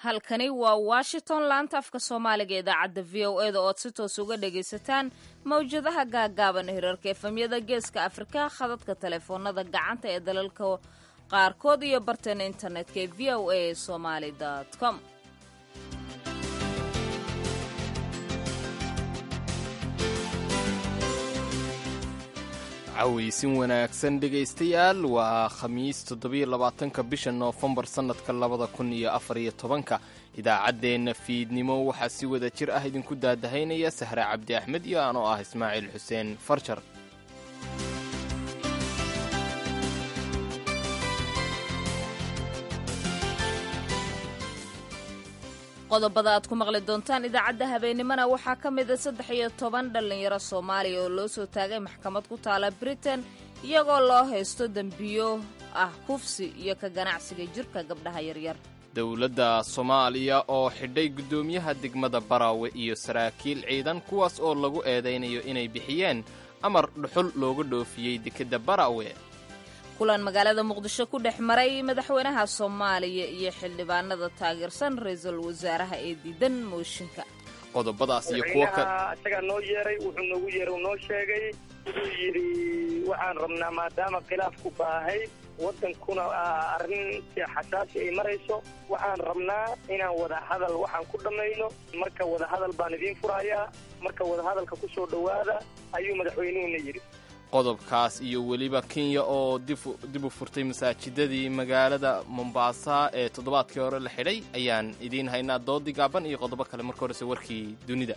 halkani waa washington laanta afka soomaaliga idaacadda v o e da ood si toos uga dhagaysataan mawjadaha gaagaaban hirarka efemyada geeska afrika khadadka taleefoonada gacanta ee dalalka qaarkood iyo barteena internetka ee v o a somaali com cawaysin wanaagsan dhegaystayaal waa khamiis toddobiyo labaatanka bisha noofembar sannadka labada kun iyo afar iyo tobanka idaacaddeenna fiidnimo waxaa si wada jir ah idinku daadahaynaya sahre cabdi axmed iyo anoo ah ismaaciil xuseen farjar qodobada aad ku maqli doontaan idaacadda habeennimona waxaa ka mida saddex iyo toban dhallinyaro soomaaliya oo loo soo taagay maxkamad ku taala britain iyagoo loo haysto dembiyo ah kufsi iyo ka ganacsiga jirka gabdhaha yaryar dowladda soomaaliya oo xidhay guddoomiyaha degmada baraawe iyo saraakiil ciidan kuwaas oo lagu eedaynayo inay bixiyeen amar dhuxul looga dhoofiyey dekedda baraawe kulan magaalada muqdisho ku dhex maray madaxweynaha soomaaliya iyo xildhibaanada taageersan ra-iisul wasaaraha ee diidan mooshinka qodobadaas iyo kuwo ka isagaa noo yeeray wuxuu noogu yeeray uu noo sheegay wuxuu yidhi waxaan rabnaa maadaama khilaafku baahay waddankuna arrintii xasaasi ay marayso waxaan rabnaa inaan wadahadal waxaan ku dhammayno marka wadahadal baan idiin furayaa marka wadahadalka ku soo dhowaada ayuu madaxweynuhuna yidhi qodobkaas iyo weliba kenya oo dib u furtay masaajidadii magaalada mombaasa ee toddobaadkii hore la xidhay ayaan idiin haynaa doodii gaaban iyo qodobo kale marka horese warkii dunida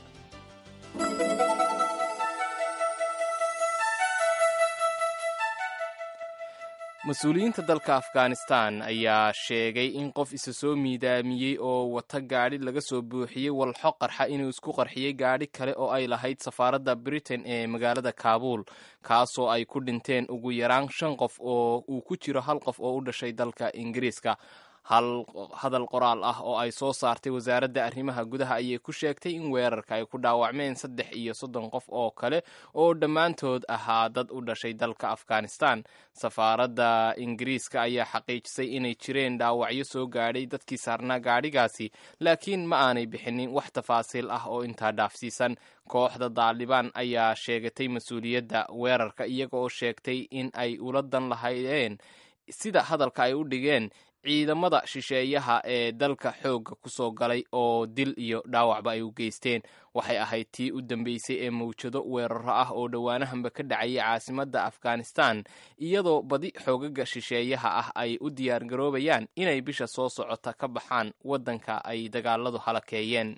mas-uuliyiinta dalka afghanistan ayaa sheegay in qof isa soo miidaamiyey oo wata gaadhi laga soo buuxiyey walxo qarxa inuu isku qarxiyey gaadhi kale oo ay lahayd safaaradda britain ee magaalada kaabuul kaasoo ay ku dhinteen ugu yaraan shan qof oo uu ku jiro hal qof oo u dhashay dalka ingiriiska hal hadal qoraal ah oo ay soo saartay wasaaradda arrimaha gudaha ayay ku sheegtay in weerarka ay ku dhaawacmeen saddex iyo soddon qof oo kale oo dhammaantood ahaa dad u dhashay dalka afghanistan safaaradda ingiriiska ayaa xaqiijisay inay jireen dhaawacyo soo gaadhay dadkii saarnaa gaadhigaasi laakiin ma aanay bixinin wax tafaasiil ah oo intaa dhaafsiisan kooxda daalibaan ayaa sheegatay mas-uuliyadda weerarka iyaga oo sheegtay in ay ula dan lahaydeen sida hadalka ay u dhigeen ciidamada shisheeyaha ee dalka xoogga ku soo galay oo dil iyo dhaawacba ay u geysteen waxay ahayd tii u dambeysay ee mawjado weeraro ah oo dhowaanahanba ka dhacayay caasimadda afghanistan iyadoo badi xoogaga shisheeyaha ah ay u diyaargaroobayaan inay bisha soo socota ka baxaan waddanka ay dagaaladu halakeeyeen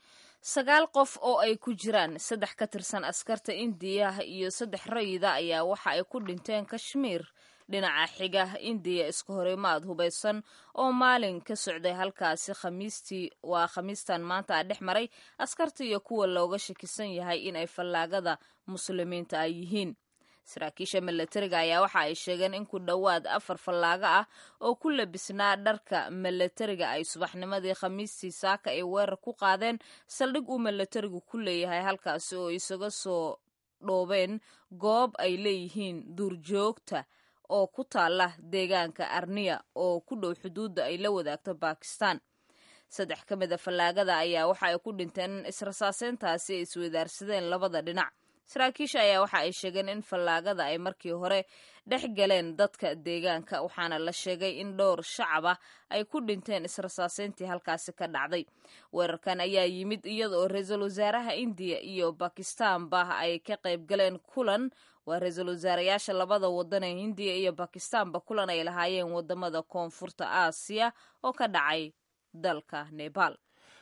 sagaal qof oo ay ku jiraan saddex ka tirsan askarta indiya iyo saddex rayida ayaa waxa ay ku dhinteen kashmiir dhinaca xiga indiya iska horimaad hubaysan oo maalin ka socday halkaasi khamiistii waa khamiistan maanta a dhex maray askarta iyo kuwa looga shakisan yahay in ay fallaagada muslimiinta ay yihiin saraakiisha milatariga ayaa waxa ay sheegeen in ku dhowaad afar fallaago ah oo ku labisnaa dharka milatariga ay subaxnimadii khamiistii saaka ay weerar ku qaadeen saldhig uu milatarigu ku leeyahay halkaasi oo isaga soo dhoobeen goob ay leeyihiin duurjoogta oo ku taala deegaanka arniya oo ku dhow xuduudda ay la wadaagto bakistan saddex ka mid a fallaagada ayaa waxa ay ku dhinteen israsaaseyntaasi ay iswadaarsadeen labada dhinac saraakiisha ayaa waxa ay sheegeen in fallaagada ay markii hore dhex galeen dadka deegaanka waxaana la sheegay in dhowr shacab ah ay ku dhinteen israsaaseyntii halkaasi ka dhacday weerarkan ayaa yimid iyada oo ra-iisul wasaaraha indiya iyo bakistanba ay ka qayb galeen kulan waa ra-iisul wasaarayaasha labada wadan ee hindiya iyo bakistanba kulan ay lahaayeen wadamada koonfurta aasiya oo ka dhacay dalka nebal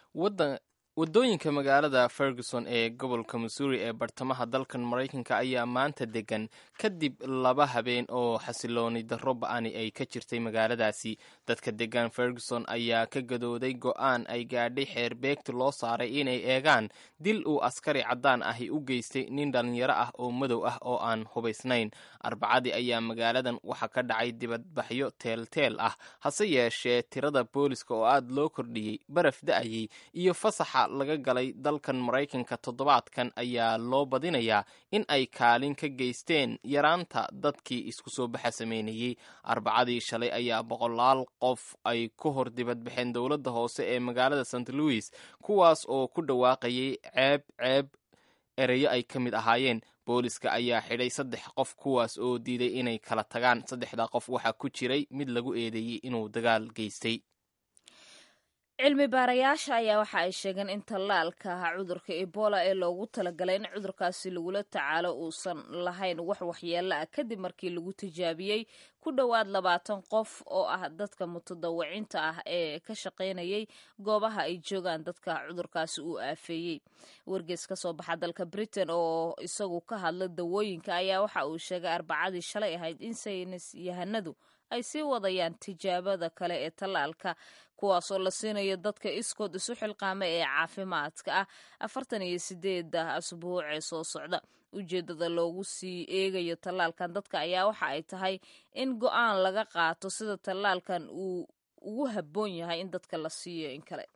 waddooyinka magaalada ferguson ee gobolka missouri ee bartamaha dalkan maraykanka ayaa maanta degan kadib laba habeen oo xasilooni darro ba-ani ay ka jirtay magaaladaasi dadka degan ferguson ayaa ka gadooday go-aan ay gaadhay xeerbeegta loo saaray inay eegaan dil uu askari caddaan ahi u geystay nin dhallinyaro ah oo madow ah oo aan hubaysnayn arbacadii ayaa magaaladan waxaa ka dhacay dibadbaxyo teelteel ah hase yeeshee tirada booliska oo aada loo kordhiyey baraf da-ayey iyo fasaxa laga galay dalkan maraykanka toddobaadkan ayaa loo badinayaa in ay kaalin ka geysteen yaraanta dadkii isku soo baxa sameynayey arbacadii shalay ayaa boqolaal qof ay ku hor dibadbaxeen dowladda hoose ee magaalada st louis kuwaas oo ku dhawaaqayay ceeb ceeb ereyo ay ka mid ahaayeen booliska ayaa xidhay saddex qof kuwaas oo diiday inay kala tagaan saddexda qof waxaa ku jiray mid lagu eedeeyey inuu dagaal geystay cilmi baarayaasha ayaa waxa ay sheegeen in tallaalka cudurka ebola ee loogu talagalay in cudurkaasi lagula tacaalo uusan lahayn wax waxyeelo ah kadib markii lagu tijaabiyey ku dhowaad labaatan qof oo ah dadka mutadawacinta ah ee ka shaqaynayay goobaha ay joogaan dadka cudurkaasi uu aafeeyey wargees ka soo baxa dalka britain oo isagu ka hadla dawooyinka ayaa waxa uu sheegay arbacadii shalay ahayd in saynis yahanadu ay sii wadayaan tijaabada kale ee tallaalka kuwaasoo la siinayo dadka iskood isu xilqaama ee caafimaadka ah afartan iyo sideeda asbuuc ee soo socda ujeedada loogu sii eegayo tallaalkan dadka ayaa waxa ay tahay in go-aan laga qaato sida tallaalkan uu ugu habboon yahay in dadka la siiyo in kale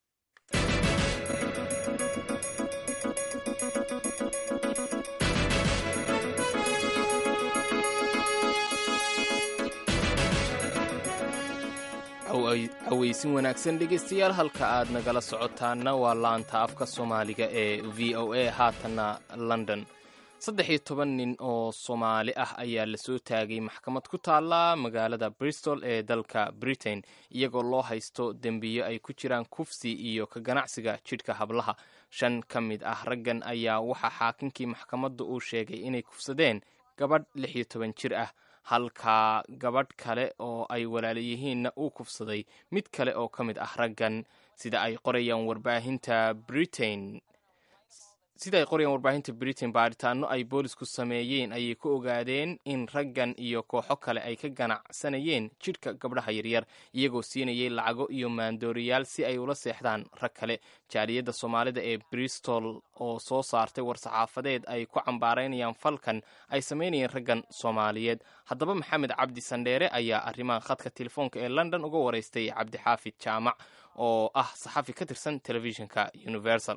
aweysin wanaagsan dhegaystayaal halka aad nagala socotaana waa laanta afka soomaaliga ee v o a haatanna london saddex iyo toban nin oo soomaali ah ayaa lasoo taagay maxkamad ku taalla magaalada bristol ee dalka britain iyagoo loo haysto dembiyo ay ku jiraan kufsi iyo ka ganacsiga jidhka hablaha shan ka mid ah raggan ayaa waxaa xaakinkii maxkamadda uu sheegay inay kufsadeen gabadh lix iyo toban jir ah halka gabadh kale oo ay walaala yihiinna uu kufsaday mid kale oo ka mid ah raggan sida ay qorayaan warbaahinta britain sida ay qorayaan warbaahinta britain baaritaano ay boolisku sameeyeen ayay ku ogaadeen in raggan iyo kooxo kale ay ka ganacsanayeen jidhka gabdhaha yaryar iyagoo siinayay lacago iyo maandooriyaal si ay ula seexdaan rag kale jaaliyadda soomaalida ee bristol oo soo saartay war-saxaafadeed ay ku cambaaraynayaan falkan ay samaynayeen raggan soomaaliyeed haddaba maxamed cabdi sandheere ayaa arrimaha khadka telefoonka ee london uga waraystay cabdixaafid jaamac oo ah saxafi ka tirsan telefishinka universal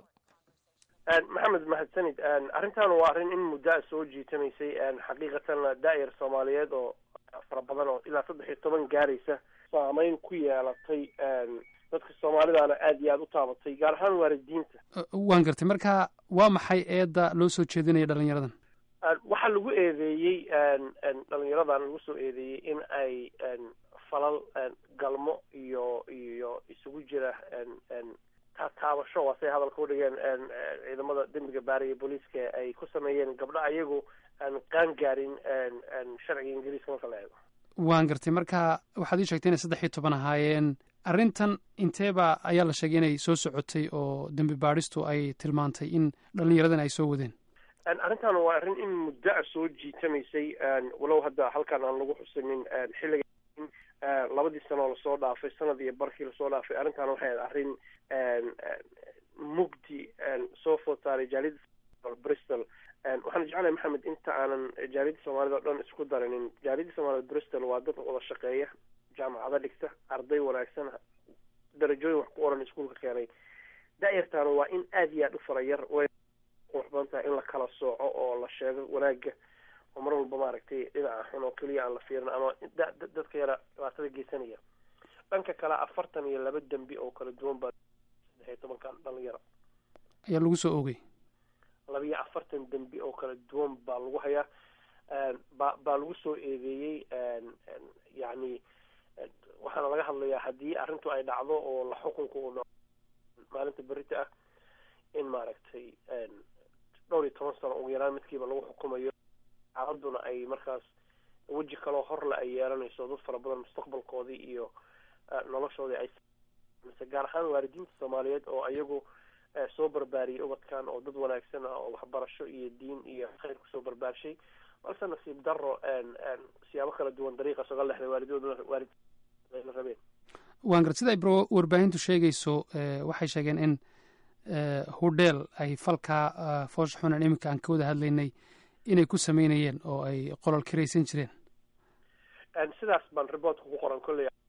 maxamed mahadsanid arrintan waa arrin in muddaa soo jiitamaysay xaqiiqatan daa'ir soomaaliyeed oo fara badan oo ilaa saddex iyo toban gaaraysa saameyn ku yeelatay dadka soomaalidaana aad iyo aada u taabatay gaar ahaan waalidiinta waan gartay marka waa maxay eedda loo soo jeedinaya dhalinyaradan waxaa lagu eedeeyey dhalinyaradan lagu soo eedeeyey in ay falal galmo iyo iyo isugu jira taabasho waa say hadalka u dhigeen ciidamada dembiga baariya booliiska ay ku sameeyeen gabdho ayagu aan qaan gaarin sharciga ingiriiska marka la eego waan gartay marka waxaad ii sheegtay inay saddex iyo toban ahaayeen arrintan inteeba ayaa la sheegay inay soo socotay oo dembi baadhistu ay tilmaantay in dhalinyaradan ay soo wadeen arrintan waa arrin in muddo a soo jiitamaysay walow hadda halkan aan lagu xusanin xilliga labadii sanoo lasoo dhaafay sanad iyo barkii lasoo dhaafay arrintan waxay ahayd arrin mugdi soo food saaray jaaliyadda bristol waxaan jeclahay maxamed inta aanan jaaliyadda soomaalida o dhan isku darinin jaaliyadda soomaalida bristol waa dad wada shaqeeya jaamacado dhigta arday wanaagsan darajooyin wax ku oran iskuolka keenay da-yartaana waa in aada iyo aad u fara yar way qurux badan tahay in la kala sooco oo la sheego wanaaga oo mar walba maaragtay dhinaca xun oo keliya aan la fiirin ama dadka yara dhibaatada geysanaya dhanka kale afartan iyo laba dembi oo kala duwan baa saddex iyo tobankan dhalinyaro ayaa lagu soo oogay laba iyo afartan dembi oo kala duwan baa lagu hayaa ba baa lagu soo eedeeyey yacni waxaana laga hadlayaa haddii arrintu ay dhacdo oo la xukunka uu dhaco maalinta berita ah in maaragtay dhowr iyo toban sano ugu yaraan midkiiba lagu xukumayo xaaladuna ay markaas weji kaloo horle ay yeelanayso dad fara badan mustaqbalkoodii iyo noloshoodii ay mise gaar ahaan waalidiinta soomaaliyeed oo ayagu soo barbaariyay ubadkan oo dad wanaagsan ah oo waxbarasho iyo diin iyo khayr kusoo barbaarshay balse nasiib daro siyaabo kala duwan dariiqaas oga lexday waalidooduna waalid la rabeen waan garad sida ay warbaahintu sheegayso waxay sheegeen in hudheel ay falkaa foosha xunan iminka aan ka wada hadlaynay inay ku sameynayeen oo ay qolol kiraysan jireen sidaas baan reportka ku qoran kolley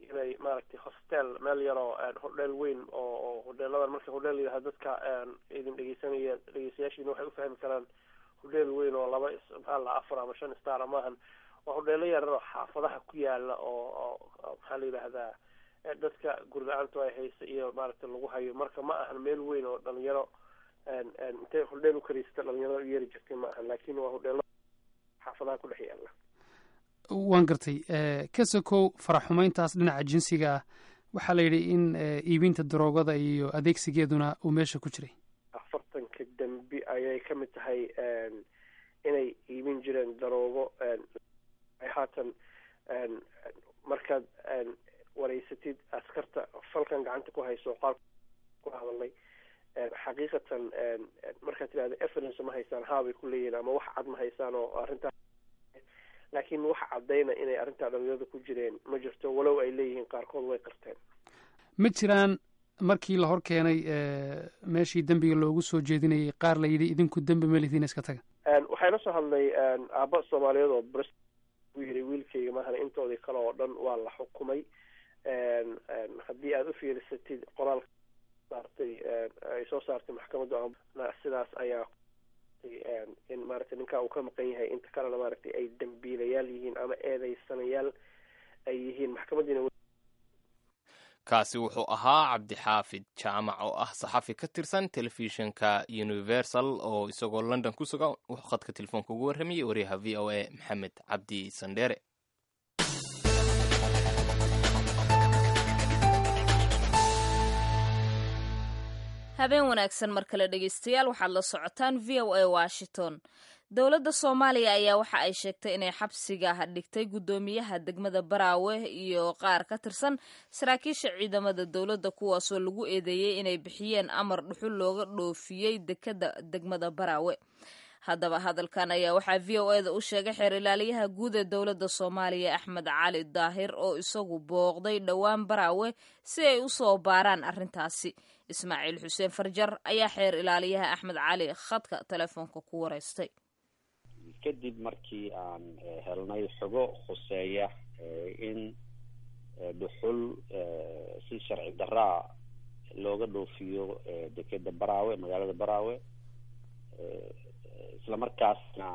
inay maaragtay hostel meel yaroo hodheel weyn oo oo hodheeladan marka hodheel yidhaha dadka idin dhegeysanaya dhegeystayaashiina waxay ufahmi karaan hodheel weyn oo laba maxaa la afar ama shan star maahan waa hodheelo yarar oo xaafadaha ku yaala oo oo maxaa la yidhaahdaa dadka gurla-aantu ay haysa iyo maaragtay lagu hayo marka ma ahan meel weyn oo dhalinyaro intay hodheel ukariista dhalinyarada u yeeri jirtay ma ahan laakin waa hodheelo xaafadaha ku dhex yaala waan gartay ka sokow faraxumayntaas dhinaca jinsiga ah waxaa la yidhi in iibinta daroogada iyo adeegsigeeduna uu meesha ku jiray afartanka dembi ayay ka mid tahay inay iibin jireen daroogo haatan markaad wareysatid askarta falkan gacanta ku hayso qaal ku hadalnay xaqiiqatan markaad tidhahda evidence ma haysaan haabay ku leeyihin ama wax cad ma haysaan oo arrintaa laakiin wax caddayna inay arrintaa dhalinyarada ku jireen ma jirto walow ay leeyihiin qaarkood way qarteen ma jiraan markii la hor keenay meeshii dembiga loogu soo jeedinayay qaar la yidhi idinku dembi ma lihiin iska taga waxaa ila soo hadlay aaba soomaaliyeed oo br u yiri wiilkayga maahan intoodii kale oo dhan waa la xukumay haddii aada u fiirisatid qoraalka saartay ay soo saartay maxkamadda sidaas ayaa in maaragtay ninkaa uu ka maqan yahay inta kalena maaragtay ay dambiilayaal yihiin ama eedeysanayaal ay yihiin maxkamadiina kaasi wuxuu ahaa cabdixaafid jaamac oo ah saxafi ka tirsan telefishinka universal oo isagoo london ku sugan wuxuu khadka telefoonka ugu warramayay wariyaha v o a maxamed cabdi sandheere habeen wanaagsan mar kale dhegeystayaal waxaad la socotaan v o a washington dowladda soomaaliya ayaa waxa ay sheegtay inay xabsiga dhigtay guddoomiyaha degmada baraawe iyo qaar ka tirsan saraakiisha ciidamada dowladda kuwaasoo lagu eedeeyey inay bixiyeen amar dhuxul looga dhoofiyey dekada degmada baraawe haddaba hadalkan ayaa waxaa v o eda u sheegay xeer ilaaliyaha guud ee dowladda soomaaliya axmed cali daahir oo isagu booqday dhowaan baraawe si ay u soo baaraan arrintaasi ismaaciil xuseen farjar ayaa xeer ilaaliyaha axmed cali khadka telefoonka ku wareystay kadib markii aan helnay xogo khuseeya in dhuxul si sharci daraa looga dhoofiyo dekeda baraawe magaalada baraawe isla markaasna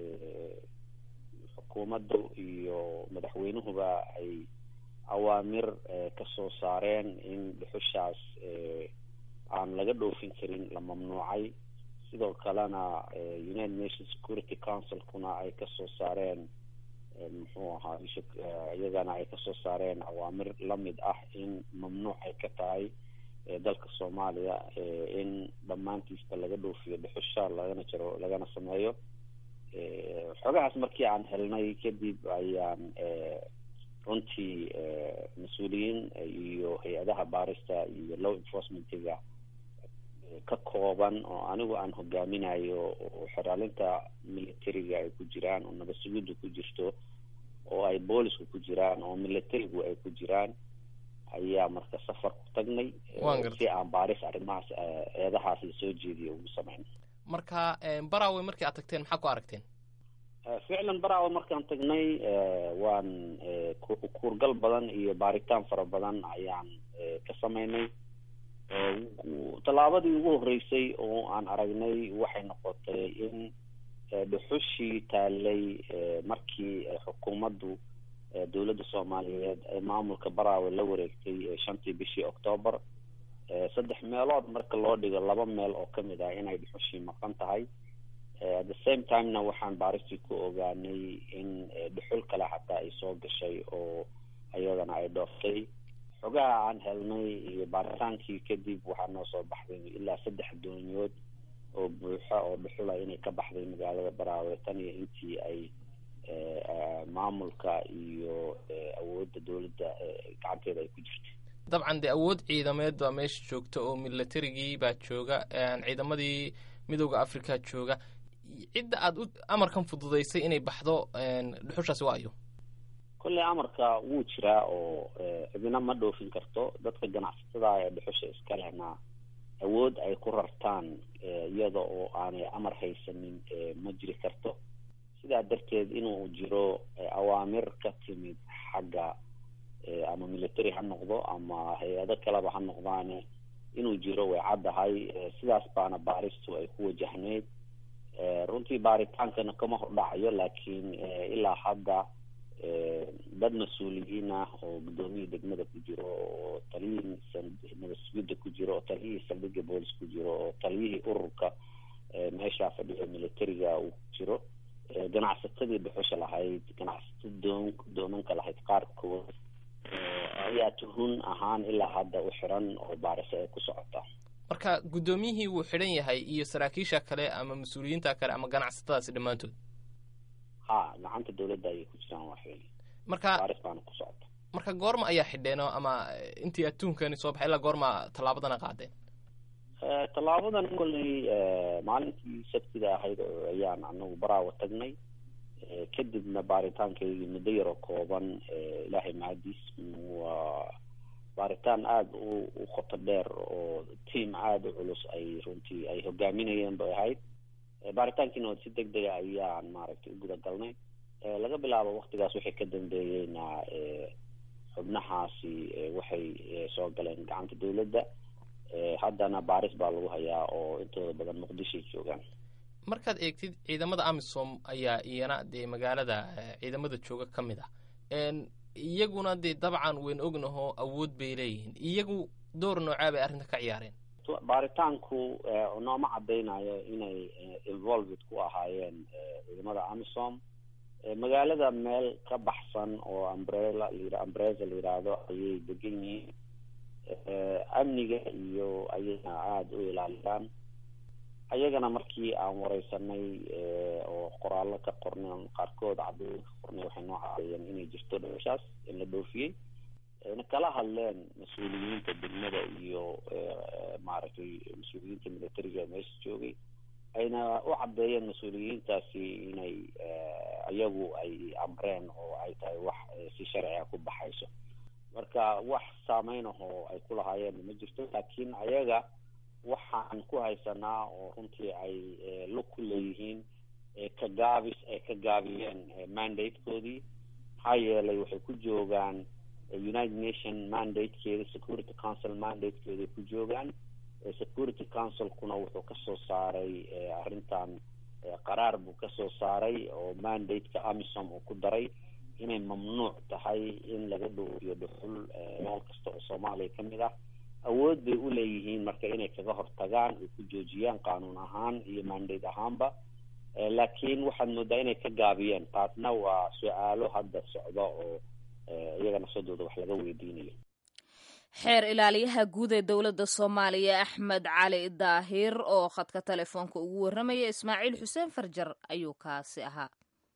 xukuumaddu iyo madaxweynuhuba ay awaamir kasoo saareen in dhuxushaas aan laga dhoofin karin la mamnuucay sidoo kalena united nations security councilkuna ay kasoo saareen muxuu ahaa iyagana ay kasoo saareen awaamir lamid ah in mamnuuc ay ka tahay dalka soomaaliya in dhammaantiisba laga dhoofiyo dhuxusha lagana jaro lagana sameeyo xogahaas markii aan helnay kadib ayaan runtii mas-uuliyiin iyo hay-adaha baarista iyo law enforcementiga ka kooban oo anigu aan hogaaminayo oo xeraalinta militariga ay ku jiraan oo nabad sugiddu ku jirto oo ay boolisku ku jiraan oo militarigu ay ku jiraan ayaa marka safar ku tagnay si aan baaris arrimahaas eedahaas la soo jeediyo ugu sameyn marka barawe markii aad tagteen maxaa ku aragteen ficlan barawe markaan tagnay waan kuurgal badan iyo baaritaan fara badan ayaan ka sameynay tallaabadii ugu horreysay oo aan aragnay waxay noqotay in dhuxushii taalay markii xukuumaddu dowladda soomaaliyeed ee maamulka baraawe la wareegtay shantii bishii octoobar saddex meelood marka loo dhigo laba meel oo kamid ah inay dhuxushii maqan tahay at the same timena waxaan baaristii ku ogaanay in dhuxul kale xataa ay soo gashay oo iyadana ay dhooftay xogaha aan helnay iyo baaritaankii kadib waxaa noo soo baxday ilaa saddex doonyood oo buuxa oo dhuxula inay ka baxday magaalada baraawe tan iyo intii ay maamulka iyo awoodda dowladda gacanteeda ay ku jirta dabcan dee awood ciidameed baa meesha joogta oo militarigii baa jooga ciidamadii midooda africa jooga cidda aada u amarkan fududaysay inay baxdo dhuxushaasi waa ayo kolley amarka wuu jiraa oo cidina ma dhoofin karto dadka ganacsatada ee dhuxusha iska lehna awood ay ku rartaan iyada oo aanay amar haysanin ma jiri karto sidaa darteed inuu jiro awaamir ka timid xagga ama military ha noqdo ama hay-ado kaleba ha noqdaane inuu jiro way caddahay sidaas baana baaristu ay ku wajahneyd runtii baaritaankana kama hordhacayo laakiin ilaa hadda dad mas-uuliyiin ah oo guddoomiyii degmada ku jiro oo taliyihii nabasugidda ku jiro oo taliyihii saldhigga boolis ku jiro oo taliyihii ururka meeshaa fadhiya militariga uu ku jiro ganacsatadii dhuxusha lahayd ganacsato doon doomanka lahayd qaarkood ayaa tuhun ahaan ilaa hadda u xiran oo baariso ay ku socota marka guddoomiyihii wuu xidhan yahay iyo saraakiisha kale ama mas-uuliyiinta kale ama ganacsatadaasi dhammaantood ha gacanta dawladda ayay ku jiraan waa xili marka baaris baana ku socota marka goorma ayaa xidheeno ama intii adduunkani soo baxay ilaa goorma tallaabadana qaadeen tallaabadan kolley maalintii sabtida ahayd ayaan anagu baraawa tagnay kadibna baaritaankaygii muddo yaroo kooban ilaahay mahadiis waa baaritaan aada u u qoto dheer oo tiam aada u culus ay runtii ay hogaaminayeen bay ahayd baaritaankiina si deg dega ayaan maaragtay u guda galnay laga bilaabo waktigaas waxay ka dambeeyeyna xubnahaasi waxay soo galeen gacanta dawladda haddana baaris baa lagu hayaa oo intooda badan muqdishoay joogaan markaad eegtid ciidamada amisom ayaa iyana dee magaalada ciidamada jooga ka mid ah iyaguna dee dabcan weyn ognaho awood bay leeyihiin iyagu door noocaa bay arrinta ka ciyaareen baaritaanku nooma cadaynayo inay involved ku ahaayeen ciidamada amisom magaalada meel ka baxsan oo umbrella la umbreza la yidhaahdo ayay degan yihiin amniga iyo ayagana aada u ilaaliyaan ayagana markii aan wareysanay oo qoraallo ka qornay qaarkood cadooyin ka qornay waxay noo cadeeyeen inay jirto dhowshaas in la dhoofiyey na kala hadleen mas-uuliyiinta degmada iyo maaragtay mas-uuliyiinta militariga meesha joogay ayna u cadeeyeen mas-uuliyiintaasi inay iyagu ay amreen oo ay tahay wax si sharciga ku baxayso marka wax saameyn ahoo ay ku lahaayeen ma jirto laakiin ayaga waxaan ku haysanaa oo runtii ay lug ku leeyihiin ka gaabis ay ka gaabiyeen mandatekoodii maxaa yeelay waxay ku joogaan united nation mandatekeeda security council mandatekeeda ay ku joogaan security councilkuna wuxuu kasoo saaray arrintan qaraar buu kasoo saaray oo mandate-ka amisom uu ku daray inay mamnuuc tahay in laga dhoofiyo dhuxul meel kasta oo soomaaliya ka mid ah awood bay u leeyihiin marka inay kaga hortagaan ay ku joojiyaan qaanuun ahaan iyo mandate ahaanba laakiin waxaad moodaa inay ka gaabiyeen taasna waa su-aalo hadda socda oo iyaga nafsadooda wax laga weydiinayo xeer ilaaliyaha guud ee dowladda soomaaliya axmed cali daahir oo khadka telefoonka ugu warramaya ismaaciil xuseen farjar ayuu kaasi ahaa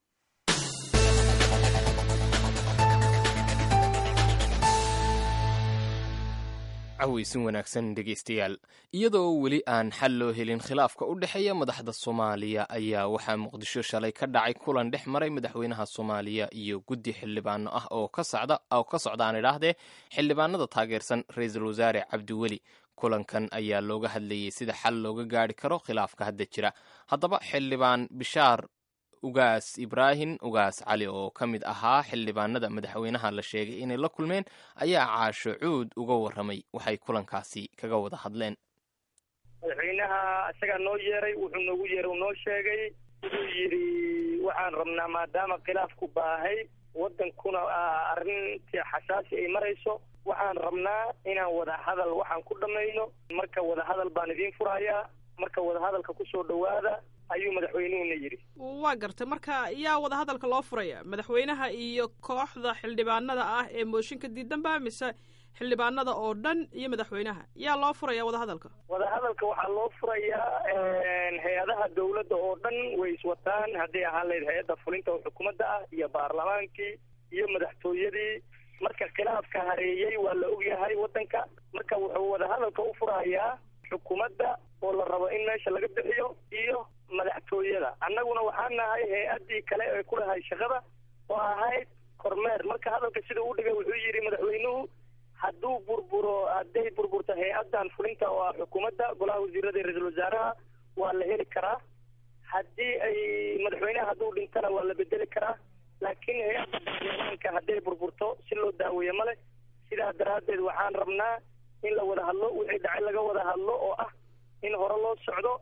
caweysin wanaagsan dhegaystayaal iyadoo weli aan xal loo helin khilaafka u dhexeeya madaxda soomaaliya ayaa waxaa muqdisho shalay ka dhacay kulan dhex maray madaxweynaha soomaaliya iyo guddi xildhibaano ah oo ka socda oo ka socdaan idhaahdee xildhibaanada taageersan ra-iisul wasaare cabdiweli kulankan ayaa looga hadlayey sida xal looga gaari karo khilaafka hadda jira haddaba xildhibaan bishaar ugaas ibraahim ugaas cali oo ka mid ahaa xildhibaanada madaxweynaha la sheegay inay la kulmeen ayaa caasho cuud uga warramay waxay kulankaasi kaga wada hadleen madaxweynaha isagaa noo yeeray wuxuu noogu yeeray noo sheegay wuxuu yidhi waxaan rabnaa maadaama khilaafku baahay waddankuna arrintii xasaasi ay marayso waxaan rabnaa inaan wadahadal waxaan ku dhammayno marka wadahadal baan idiin furayaa marka wadahadalka kusoo dhowaada ayuu madaxweynuhuna yidhi waa gartay marka yaa wadahadalka loo furaya madaxweynaha iyo kooxda xildhibaanada ah ee mooshinka diidanba mise xildhibaanada oo dhan iyo madaxweynaha yaa loo furaya wadahadalka wadahadalka waxaa loo furayaa hay-adaha dawladda oo dhan way iswataan hadday ahaan lahayd hay-adda fulinta oo xukuumadda ah iyo baarlamaankii iyo madaxtooyadii marka khilaafka hareeyey waa la ogyahay waddanka marka wuxuu wadahadalka u furayaa xukuumadda oo la rabo in meesha laga bixiyo iyo madaxtooyada annaguna waxaan nahay hay-addii kale ee ku lahay shaqada oo ahayd kormeer marka hadalka sidau u dhigay wuxuu yidhi madaxweynuhu hadduu burburo hadday burburto hay-addan fulinta oo ah xukuumadda golaha wasiirada iyo ra-iisul wasaaraha waa la heli karaa haddii ay madaxweynaha hadduu dhintana waa la bedeli karaa laakiin hay-adda baarlamaanka hadalka hadday burburto si loo daaweeye ma leh sidaa daraaddeed waxaan rabnaa in la wada hadlo wixii dhacay laga wada hadlo oo ah in hore loo socdo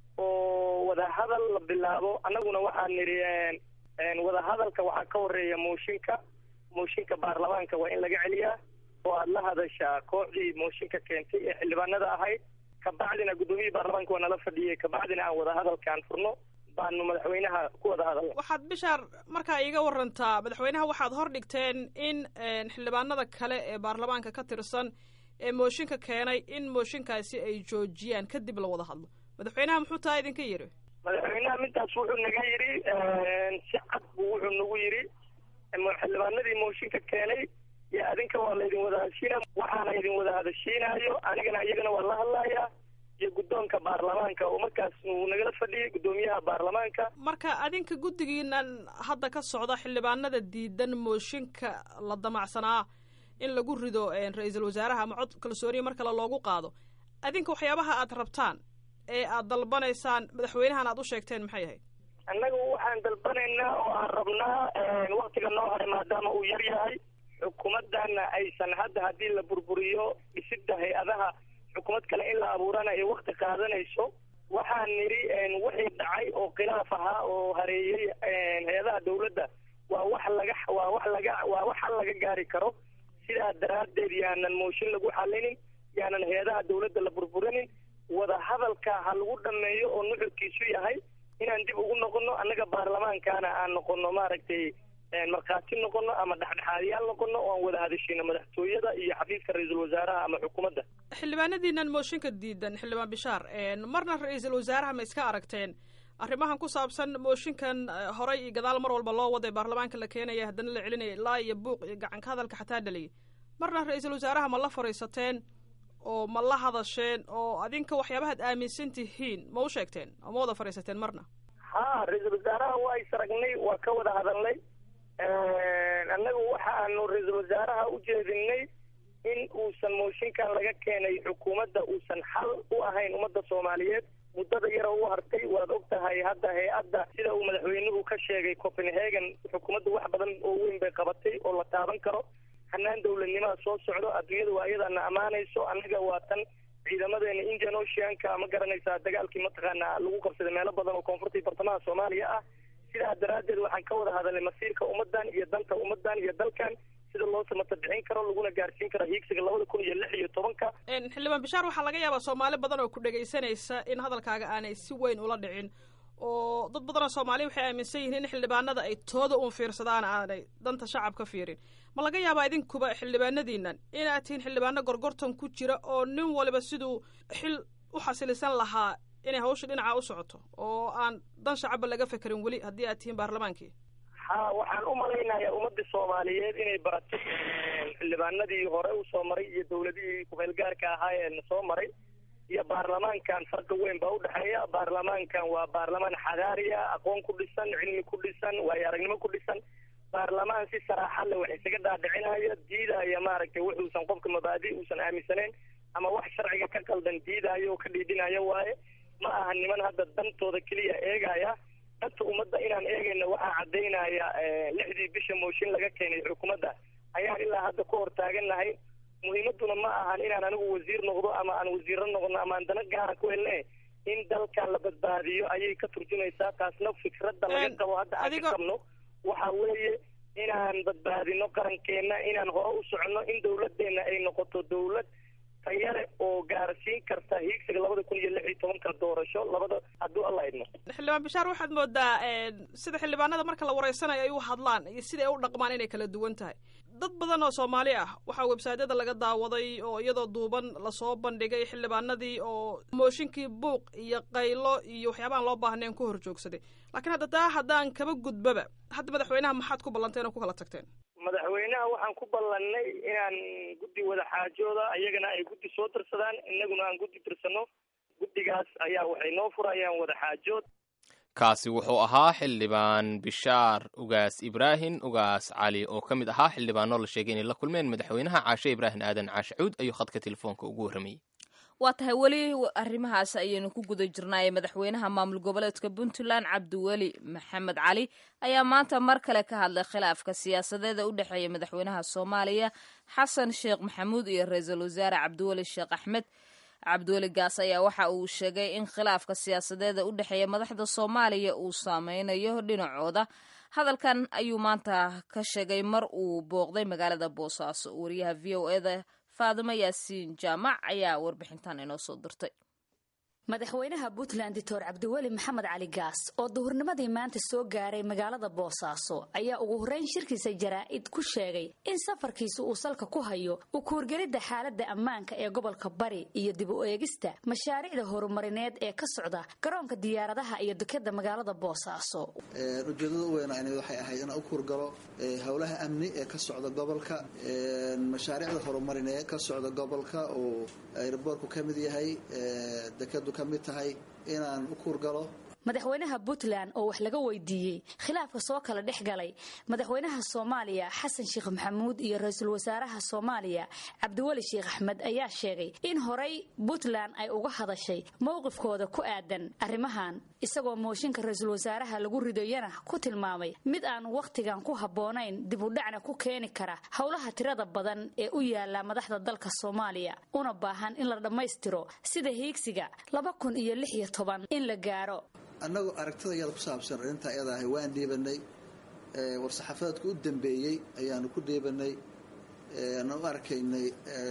oo wadahadal la bilaabo annaguna waxaan nidhi wadahadalka waxaa ka horeeya mooshinka mooshinka baarlamaanka waa in laga celiyaa oo aada la hadashaa kooxdii mooshinka keentay ee xildhibaanada ahayd kabacdina guddoomiyihii baarlamaanka waa nala fadhiyey kabacdina aan wadahadalkaan furno baanu madaxweynaha ku wada hadalna waxaad bishaar markaa iiga warantaa madaxweynaha waxaad hor dhigteen in xildhibaanada kale ee baarlamaanka ka tirsan ee mooshinka keenay in mooshinkaasi ay joojiyaan kadib la wada hadlo madaxweynaha muxuu taa idinka yidhi madaxweynaha mintaas wuxuu naga yidhi si cad buu wuxuu nagu yidhi xildhibaanadii mooshinka keenay iyo adinka waa laydin wada hadashiina waxaana idin wada hadashiinayo anigana iyagana waa la hadlayaa iyo guddoonka baarlamaanka oo markaas uu nagala fadhiyay guddoomiyaha baarlamaanka marka adinka guddigiinan hadda ka socda xildhibaanada diidan mooshinka la damacsanaa in lagu rido ra-iisul wasaaraha ama cod kalsooniya mar kale loogu qaado adinka waxyaabaha aad rabtaan ee aad dalbanaysaan madaxweynahan aad u sheegteen maxay ahayd annagu waxaan dalbanaynaa oo aan rabnaa waktiga noo haray maadaama uu yar yahay xukuumadana aysan hadda haddii la burburiyo dhisidda hay-adaha xukuumad kale in la abuurana ay wakti qaadanayso waxaan nidhi wixii dhacay oo khilaaf ahaa oo hareeyey hay-adaha dawladda waa wax laga waa wax laga waa wax hal laga gaari karo sidaa daraaddeed yaanan mooshin lagu xalinin yaanan hay-adaha dawladda la burburinin wada hadalka ha lagu dhameeyo oo nuxurkiisu yahay inaan dib ugu noqono annaga baarlamaankana aan noqono maaragtay markhaati noqono ama dhexdhexaadiyaal noqono oo aan wada hadashino madaxtooyada iyo xafiiska ra-iisul wasaaraha ama xukuumadda xildhibaanadiinan mooshinka diidan xildhibaan bishaar marna ra-iisul wasaaraha ma iska aragteen arrimahan ku saabsan mooshinkan horay iyo gadaal mar walba loo waday baarlamaanka la keenaya haddana la celinaya ilaa iyo buuq iyo gacanka hadalka xataa dhaliyay marna ra-iisul wasaaraha ma la fadhiisateen oo ma la hadasheen oo adinka waxyaabahaad aaminsan tihiin ma u sheegteen oo ma wada fadhiisateen marna ha ra-iisul wasaaraha waa is aragnay waa ka wada hadalnay annagu waxaanu ra-iisul wasaaraha u jeedinay in uusan mooshinkan laga keenay xukuumadda uusan xal u ahayn ummadda soomaaliyeed muddada yara u hartay waad og tahay hadda hay-adda sida uu madaxweynuhu ka sheegay copenhagen xukuumadda wax badan oo weyn bay qabatay oo la taaban karo hanaan dawladnimaha soo socdo adduunyada waa iyadana ammaanayso annaga waa tan ciidamadeena indian oceanka ma garanaysaa dagaalkii mataqaana lagu qabsaday meelo badan oo koonfurta iyo bartamaha soomaaliya ah sidaa daraaddeed waxaan ka wada hadalnay masiirka ummaddan iyo danta ummaddan iyo dalkan sida loo samata bixin karo laguna gaarsiin karo hiigsiga labada kun iyo lix iyo tobanka xildhibaan bishaar waxaa laga yaabaa soomaali badan oo ku dhegaysanaysa in hadalkaaga aanay si weyn ula dhicin oo dad badanoo soomaaliya waxay aaminsan yihiin in xildhibaanada ay tooda uun fiirsadaan aanay danta shacabka fiirin ma laga yaabaa idinkuba xildhibaanadiinan inaad tihiin xildhibaano gorgortan ku jira oo nin waliba siduu xil u xasilisan lahaa inay hawsha dhinaca u socoto oo aan dan shacabba laga fekerin weli haddii aad tihiin baarlamaankii ha waxaan u malaynayaa ummadii soomaaliyeed inay baratay xildhibaanadii hore usoo maray iyo dawladihii kumeelgaarka ahaa ee soo maray iyo baarlamaankan farqi weyn baa udhexeeya baarlamaankan waa baarlamaan xadaariya aqoon ku dhisan cilmi ku dhisan waayo aragnimo ku dhisan baarlamaan si saraaxa le wax isaga dhaadhicinaya diidaya maaragtay wuxuusan qofka mabaadi uusan aaminsaneyn ama wax sharciga ka qaldan diidaayo oo ka dhiidhinaya waaye ma aha niman hadda dantooda keliya eegaya danta ummadda inaan eegayna waxaa caddaynaya lixdii bisha mooshin laga keenay xukuumadda ayaan ilaa hadda ku hor taagannahay muhiimaduna ma ahan inaan anigu wasiir noqdo ama aan wasiiro noqono ama aan dana gaara ku helne in dalkan la badbaadiyo ayay ka turjumaysaa taasna fikradda laga qabo hadda aan ka qabno waxa weeye inaan badbaadino qarankeena inaan hore u socono in dawladdeena ay noqoto dawlad tayale oo gaarsiin karta hiigsiga labada kun iyo lix iyo tobanka doorasho labada hadduu alla idmo xildhibaan bishaar waxaad moodaa sida xildhibaanada marka la wareysanayo ay u hadlaan iyo sida ay u dhaqmaan inay kala duwan tahay dad badan oo soomaali ah waxaa websaadyada laga daawaday oo iyadoo duuban lasoo bandhigay xildhibaanadii oo mooshinkii buuq iyo qaylo iyo waxyaabahan loo baahnayn ku hor joogsaday laakiin hadda taa haddaan kaba gudbaba hadda madaxweynaha maxaad ku ballanteen oo ku kala tagteen madaxweynaha waxaan ku ballannay inaan guddi wada xaajooda iyagana ay guddi soo tirsadaan innaguna aan guddi tirsano guddigaas ayaa waxay noo furayaan wada xaajood kaasi wuxuu ahaa xildhibaan bishaar ugaas ibraahim ugaas cali oo ka mid ahaa xildhibaano la sheegay inay la kulmeen madaxweynaha caashe ibraahim aadan caashe cuud ayuu khadka telefoonka ugu warramayey waa tahay weli arrimahaas ayaynu ku guda jirnaaye madaxweynaha maamul goboleedka puntland cabdiweli maxamed cali ayaa maanta mar kale ka hadlay khilaafka siyaasadeeda u dhexeeya madaxweynaha soomaaliya xasan sheekh maxamuud iyo ra-iisul wasaare cabdiweli sheekh axmed cabdiweli gaas ayaa waxa uu sheegay in khilaafka siyaasadeeda u dhexeeya madaxda soomaaliya uu saameynayo dhinacooda hadalkan ayuu maanta ka sheegay mar uu booqday magaalada boosaaso wariyaha v o eda faadimo yaasiin jaamac ayaa warbixintan inoo soo dirtay madaxweynaha puntland doctor cabdiweli maxamed cali gaas oo duhurnimadii maanta soo gaaray magaalada boosaaso ayaa ugu horreyn shirkiisa jaraa'id ku sheegay in safarkiisa uu salka ku hayo u kuurgelidda xaaladda ammaanka ee gobolka bari iyo dib u eegista mashaariicda horumarineed ee ka socda garoonka diyaaradaha iyo dekeda magaalada boosaaso ujeedada u weynaa waxay ahayd inaan u kuurgalo howlaha amni ee ka socda gobolka mashaariicda horumarineed ka socda gobolka oo airboorku ka mid yahay dekedu ka mid tahay inaan u kuurgalo madaxweynaha puntland oo wax laga weydiiyey khilaafka soo kala dhex galay madaxweynaha soomaaliya xasan sheekh maxamuud iyo ra-iisul wasaaraha soomaaliya cabdiweli sheekh axmed ayaa sheegay in horay puntland ay uga hadashay mowqifkooda ku aadan arrimahan isagoo mooshinka ra-iisul wasaaraha lagu ridayana ku tilmaamay mid aan wakhtigan ku habboonayn dib u dhacna ku keeni kara howlaha tirada badan ee u yaala madaxda dalka soomaaliya una baahan in la dhammaystiro sida hiigsiga laba kun iyo lix iyo toban in la gaaro annagoo aragtida iyada ku saabsan arrintaa iyada ahay waan dhiibanay war-saxaafadeedka u dambeeyey ayaanu ku dhiibanay aanu u arkaynay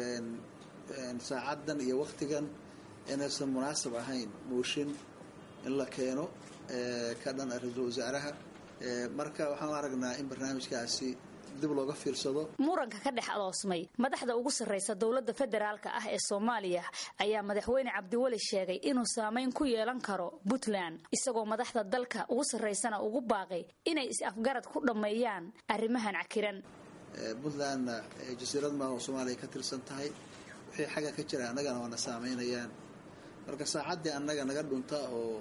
saacaddan iyo wakhtigan inaysan munaasab ahayn mooshin in la keeno ka dhan ra-iisul wasaaraha marka waxaan u aragnaa in barnaamijkaasi dib looga fiirsado muranka ka dhex adoosmay madaxda ugu sarraysa dowladda federaalka ah ee soomaaliya ayaa madaxweyne cabdiweli sheegay inuu saameyn ku yeelan karo puntland isagoo madaxda dalka ugu sarraysana ugu baaqay inay is-afgarad ku dhammeeyaan arrimahan cakiran puntlandna jasiirad maaha oo soomaaliya ka tirsan tahay wixii xagga ka jira annagana waana saameynayaan marka saacaddii annaga naga dhunta oo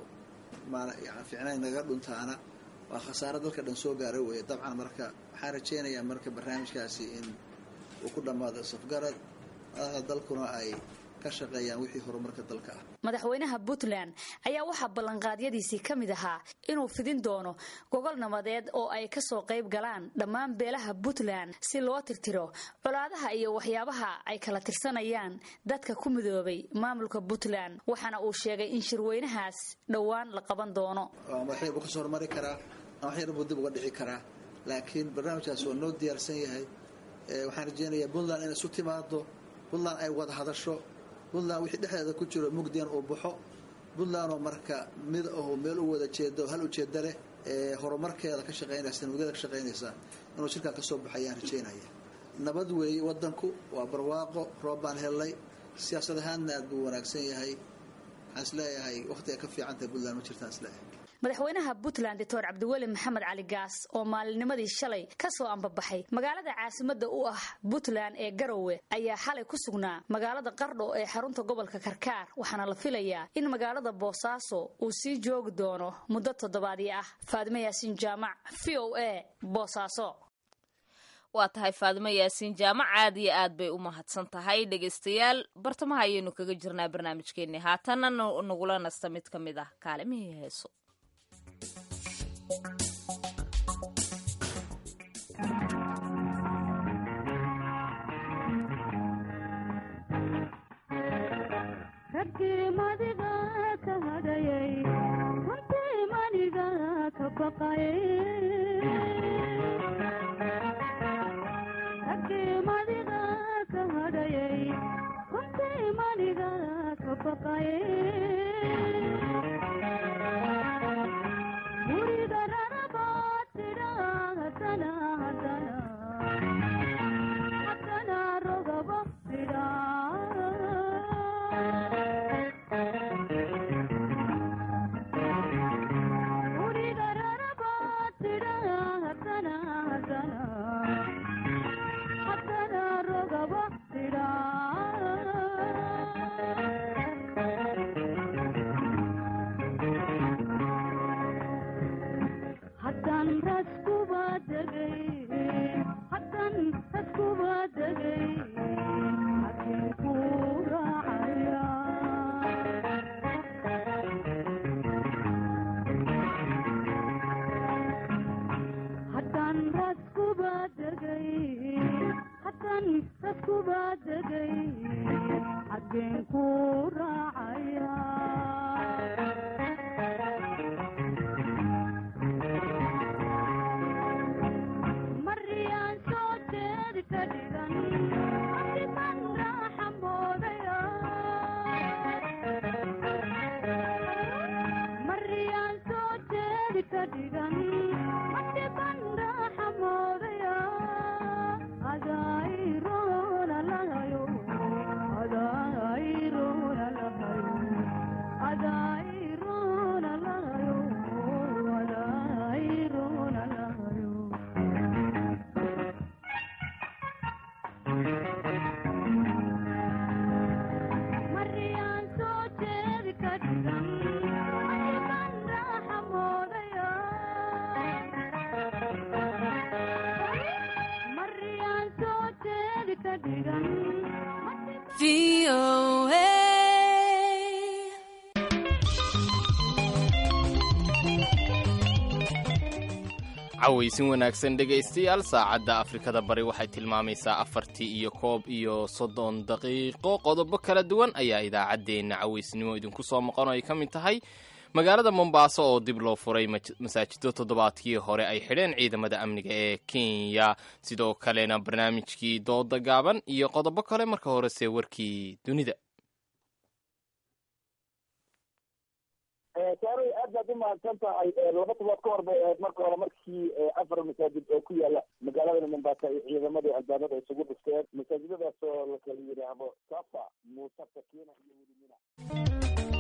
ficnayn naga dhuntaana waa khasaaro dalka dhan soo gaara weeye dabcan marka waxaan rajaynayaa marka barnaamijkaasi in uu ku dhammaado safgarad madaxda dalkuna ay ka shaqeeyaan wixii horumarka dalka ah madaxweynaha puntland ayaa waxaa ballanqaadyadiisii ka mid ahaa inuu fidin doono gogol nabadeed oo ay kasoo qayb galaan dhammaan beelaha puntland si loo tirtiro colaadaha iyo waxyaabaha ay kala tirsanayaan dadka ku midoobay maamulka puntland waxaana uu sheegay in shirweynahaas dhowaan la qaban doono waxyar buu kasoo hormari karaa waxyar buu dib uga dhici karaa laakiin barnaamijkaas waa noo diyaarsan yahay waxaan rajeynayaa puntland inay isu timaado puntland ay wada hadasho puntland wixii dhexdeeda ku jiro mugdian uu baxo puntlandoo marka mid aho meel u wada jeedo hal ujeeda leh ee horumarkeeda ka shaqeynaysa nabadgeeda ka shaqeynaysa inuu shirkaa kasoo baxo ayaan rajeynaya nabad weeye wadanku waa barwaaqo roob baan helnay siyaasad ahaanna aad buu wanaagsan yahay waxaan isleeyahay wakhtiga ka fiicantahay puntland ma jirtaan isleeyahay madaxweynaha puntland doctor cabdiweli maxamed cali gaas oo maalinnimadii shalay ka soo ambabaxay magaalada caasimadda u ah puntland ee garowe ayaa xalay ku sugnaa magaalada qardho ee xarunta gobolka karkaar waxaana la filayaa in magaalada boosaaso uu sii joogi doono muddo toddobaadyo ah faadimo yaasiin jaamac v o a boosaaso waa tahay faadimo yaasiin jaamac aad iyo aad bay u mahadsan tahay dhegaystayaal bartamaha ayaynu kaga jirnaa barnaamijkeenni haatanna nagula nasta mid ka mid ah kaalimihii heeso cawaysin wanaagsan dhegaystayaal saacadda afrikada bari waxay tilmaamaysaa afartii iyo koob iyo soddon daqiiqo qodobo kala duwan ayaa idaacaddeenna cawaysnimo idinku soo maqan oo ay ka mid tahay magaalada mombaaso oo dib loo furay masaajido toddobaadkii hore ay xidheen ciidamada amniga ee kenya sidoo kalena barnaamijkii dooda gaaban iyo qodobo kale marka horese warkii dunida saaray aad baad u mahadsan tahay laba todobaad ka hor bay ahayd marka hore markii afar masaajid oo ku yaala magaalada mombasa ay ciidamadii albaabada isugu dhufteen masaajidadaas oo la kala yidhaahdo safa muuse sakina iyo welimina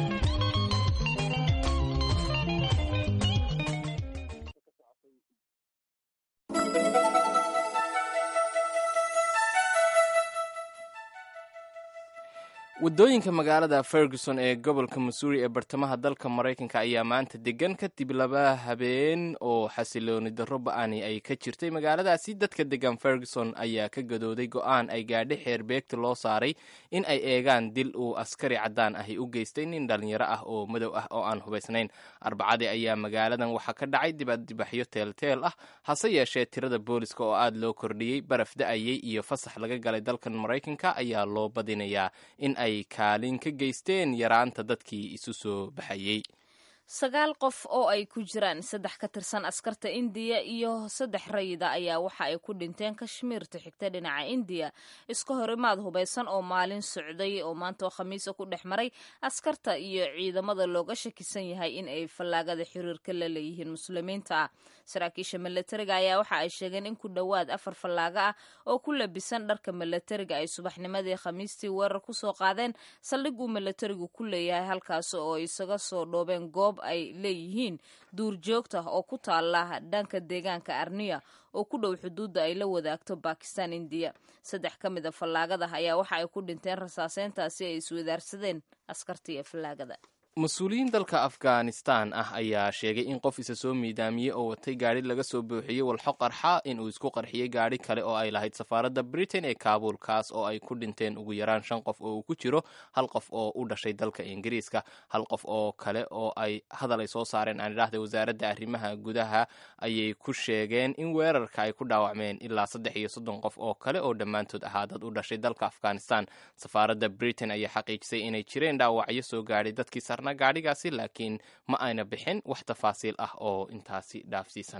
waddooyinka magaalada ferguson ee gobolka missouri ee bartamaha dalka maraykanka ayaa maanta degan kadib laba habeen oo xasilooni darro ba-ani ay ka jirtay magaaladaasi dadka degan ferguson ayaa ka gadooday go-aan ay gaadhay xeer beegta loo saaray in ay eegaan dil uu askari caddaan ahi u geystay nin dhalinyaro ah oo madow ah oo aan hubaysnayn arbacadii ayaa magaaladan waxaa ka dhacay dibaddibaxyo teelteel ah hase yeeshee tirada booliska oo aada loo kordhiyey baraf da-ayey iyo fasax laga galay dalkan maraykanka ayaa loo badinayaa in ay kaalin ka geysteen yaraanta dadkii isu soo baxayey sagaal qof oo ay ku jiraan saddex ka tirsan askarta indiya iyo saddex rayida ayaa waxa ay ku dhinteen kashmiirta xigta dhinaca indiya iska horimaad hubaysan oo maalin socday oo maanta oo khamiisa ku dhex maray askarta iyo ciidamada looga shakisan yahay in ay fallaagada xiriirka la leeyihiin muslimiinta saraakiisha milatariga ayaa waxa ay sheegeen in ku dhowaad afar fallaaga ah oo ku labisan dharka milatariga ay subaxnimadii khamiistii weerar kusoo qaadeen saldhig uu milatarigu ku leeyahay halkaas oo isaga soo dhoobeen goob ay leeyihiin duurjoogta oo ku taala dhanka deegaanka arniya oo ku dhow xuduudda ay la wadaagto bakistan indiya saddex ka mid a fallaagada ayaa waxa ay ku dhinteen rasaaseyntaasi ay iswadaarsadeen askarta iyo fallaagada mas-uuliyiin dalka afghanistan ah ayaa sheegay in qof isa soo miidaamiyey oo watay gaadhi laga soo buuxiyey walxo qarxa inuu isku qarxiyey gaadhi kale oo ay lahayd safaaradda britain ee kaabul kaas oo ay ku dhinteen ugu yaraan shan qof oo uu ku jiro hal qof oo u dhashay dalka ingiriiska hal qof oo kale oo ay hadal ay soo saareen aan idhaahda wasaaradda arrimaha gudaha ayay ku sheegeen in weerarka ay ku dhaawacmeen ilaa saddex iyo soddon qof oo kale oo dhammaantood ahaa dad u dhashay dalka afghanistan safaaradda britain ayaa xaqiijisay inay jireen dhaawacyo soo gaadhay dadkii sarna gaadhigaasi laakiin ma ayna bixin wax tafaasiil ah oo intaasi dhaafsiisan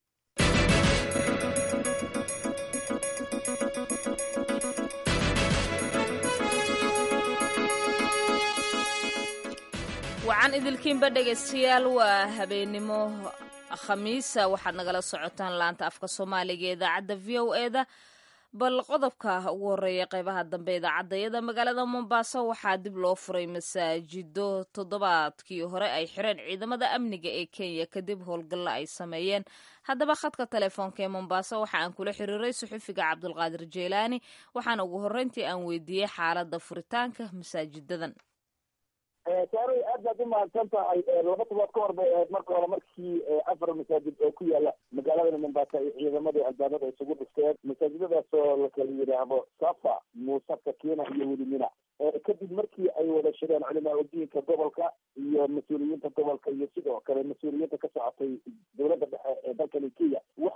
wacan idilkiinba dhegaystayaal waa habeennimo khamiisa waxaad nagala socotaan laanta afka soomaaliga ee idaacadda v o e da bal qodobka ugu horeeya qeybaha dambe idaacadayada magaalada mombaaso waxaa dib loo furay masaajido toddobaadkii hore ay xireen ciidamada amniga ee kenya kadib howlgalla ay sameeyeen haddaba khadka telefoonka ee mombaaso waxa aan kula xiriiray suxufiga cabdulqaadir jeylaani waxaana ugu horreyntii aan weydiiyey xaaladda furitaanka masaajidadan saaray aad baad u mahadsan tahay laba todobaad ka hor bay ahayd marka hore markii afar masaajid oo ku yaala magaalada mombasa ay ciidamadii albaabada isugu dhufteen masaajidadaas oo la kala yidhaahdo safa muuse sakina iyo welimina kadib markii ay wada shireen culimaa udiinka gobolka iyo mas-uuliyiinta gobolka iyo sidoo kale mas-uuliyiinta ka socotay dowladda dhexe ee dalkani kenya waxay go-aan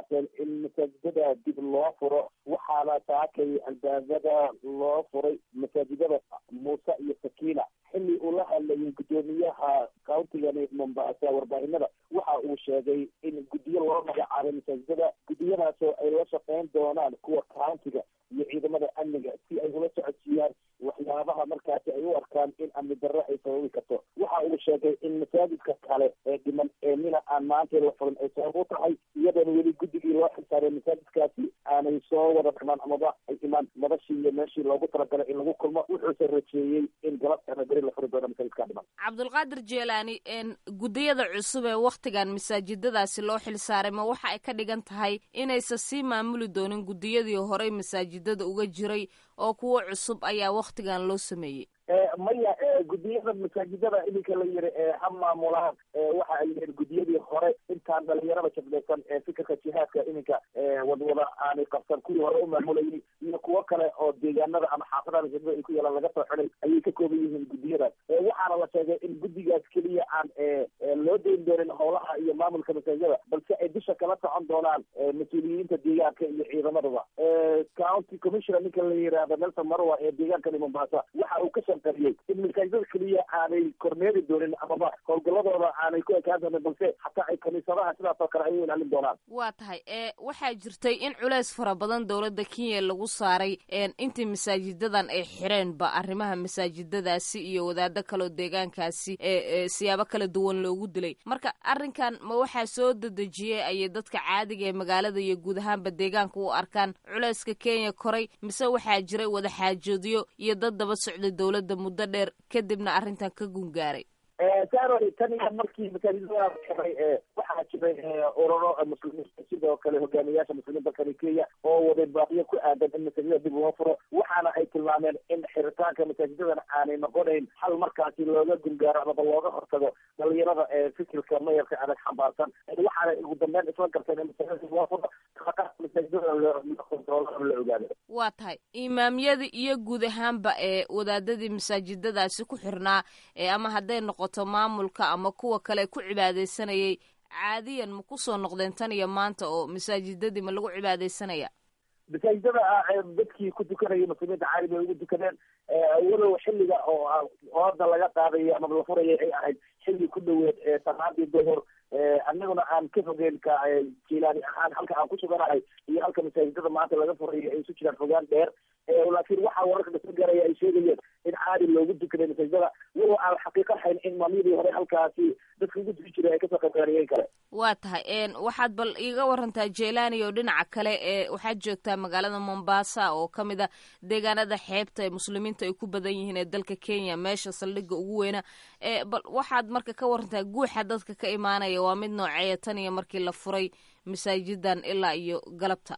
baaqeen in masaajidada dib loo furo waxaana saakay albaabada loo furay masaajidada muuse iyo sakiina xilli uu la hadlayay guddoomiyaha countigani mombasa warbaahinada waxa uu sheegay in guddiyo loo magacaabay masaajidada guddiyadaasoo ay la shaqeyn doonaan kuwa countiga iyo ciidamada amniga si ay ula socodsiiyaan waxyaabaha markaasi ay u arkaan in amni darro ay sababi karto waxa uu sheegay in masaajidka kale ee dhiman ee mina aan maanta la furin ay sabab u tahay iyadoona weli guddigii loo xilsaaray masaajidkaasi aanay soo wada dhimaan amaba ay imaan madashii iyo meeshii loogu talagalay in lagu kulmo wuxuuse rajeeyey in galabtana beri la furi doono masaajidka dhiman cabdulqaadir jeelaani guddiyada cusub ee wakhtigan masaajidadaasi loo xilsaaray ma waxa ay ka dhigan tahay inaysan sii maamuli doonin guddiyadii horey masaajidada uga jiray oo kuwo cusub ayaa wakhtigan loo sameeyey maya guddiyada masaajidada iminka la yiri ha maamulaan waxa ay yihiin guddiyadii hore intaan dhalinyarada jablaysan ee fikirka jihaadka iminka wadwada aanay qabsan kuwii hore u maamulayay iyo kuwo kale oo deegaanada ama xaafadaha masaajidada ay ku yeelaan laga soo xulay ayay ka kooban yihiin guddiyadaas waxaana la sheegay in guddigaas keliya aan loo dayn doonin howlaha iyo maamulka masaajidada balse ay dusha kala socon doonaan mas-uuliyiinta deegaanka iyo ciidamadaba county commissioner ninka la yiraahdo nelson marwa ee deegaankani mombasa waxa uu ka shanqariyey in masaajidada keliya aanay kormeeri doonin amaba howlgaladooda aanay ku ekaan doonin balse hataa ay kaniisadaha sidaas oo kale ay u ilaalin doonaan waa tahay e waxaa jirtay in culeys fara badan dowladda kenya lagu saaray intii masaajidadan ay xireenba arrimaha masaajidadaasi iyo wadaado kaleo deegaankaasi ee siyaabo kala duwan loogu dilay marka arrinkan ma waxaa soo dedejiyey ayay dadka caadiga ee magaalada iyo guud ahaanba deegaanka u arkaan culeyska kenya koray mise waxaa jiray wadaxaajoodyo iyo dad daba socday dowladda muddo dheer kadibna arrintan ka gungaaray saarori tan iyo markii masaajidada xiray waxaa jiray ururo muslimiinta sidoo kale hogaamiyaasha muslimiinta kale kenya oo waday baaqiyo ku aadan in masaajidada dib loo furo waxaana ay tilmaameen in xiritaanka masaajidadan aanay noqonayn hal markaasi looga gungaaro amaba looga hortago dhalinyarada ee fikirka mayarka adag xambaarsan waxaana ugu dambeyn isla garteen in masaajidada dib loo furo masaajidada la kontroolo la ogaado waa tahay imaamyada iyo guud ahaanba ee wadaadadii masaajidadaasi ku xirnaa ee ama hadday noqoto maamulka ama kuwa kale ku cibaadaysanayay caadiyan ma kusoo noqdeen tan iyo maanta oo masaajidadii ma lagu cibaadaysanaya masaajidada dadkii ku tukanayay muslimiinta caali bay ugu tukadeen walow xilliga oo ooda laga qaadayo ama la furaya ay ahayd xilli ku dhaweed salaadii duhur annaguna aan ka fogeyn ka jilaani ahaan halka aan ku suganahay iyo halka masaajidada maanta laga furayo ay isu jiraan fogaan dheer laakiin waxaa wararka dhasa garaya ay sheegayeen in caadi loogu tukaday masaajidada walow aan xaqiiqa hayn in maamyadii hore halkaasi dadka ugu tuki jiray ay kasoo qaybgaariyeen kale waa tahay waxaad bal iiga warantaa jelani oo dhinaca kale ee waxaad joogtaa magaalada mombasa oo ka mid a deegaanada xeebta ee muslimiinta ay ku badan yihiin ee dalka kenya meesha saldhigga ugu weyna bal waxaad marka ka warantaa guuxa dadka ka imaanaya waa mid nooceeya tan iyo markii la furay masaajidan ilaa iyo galabta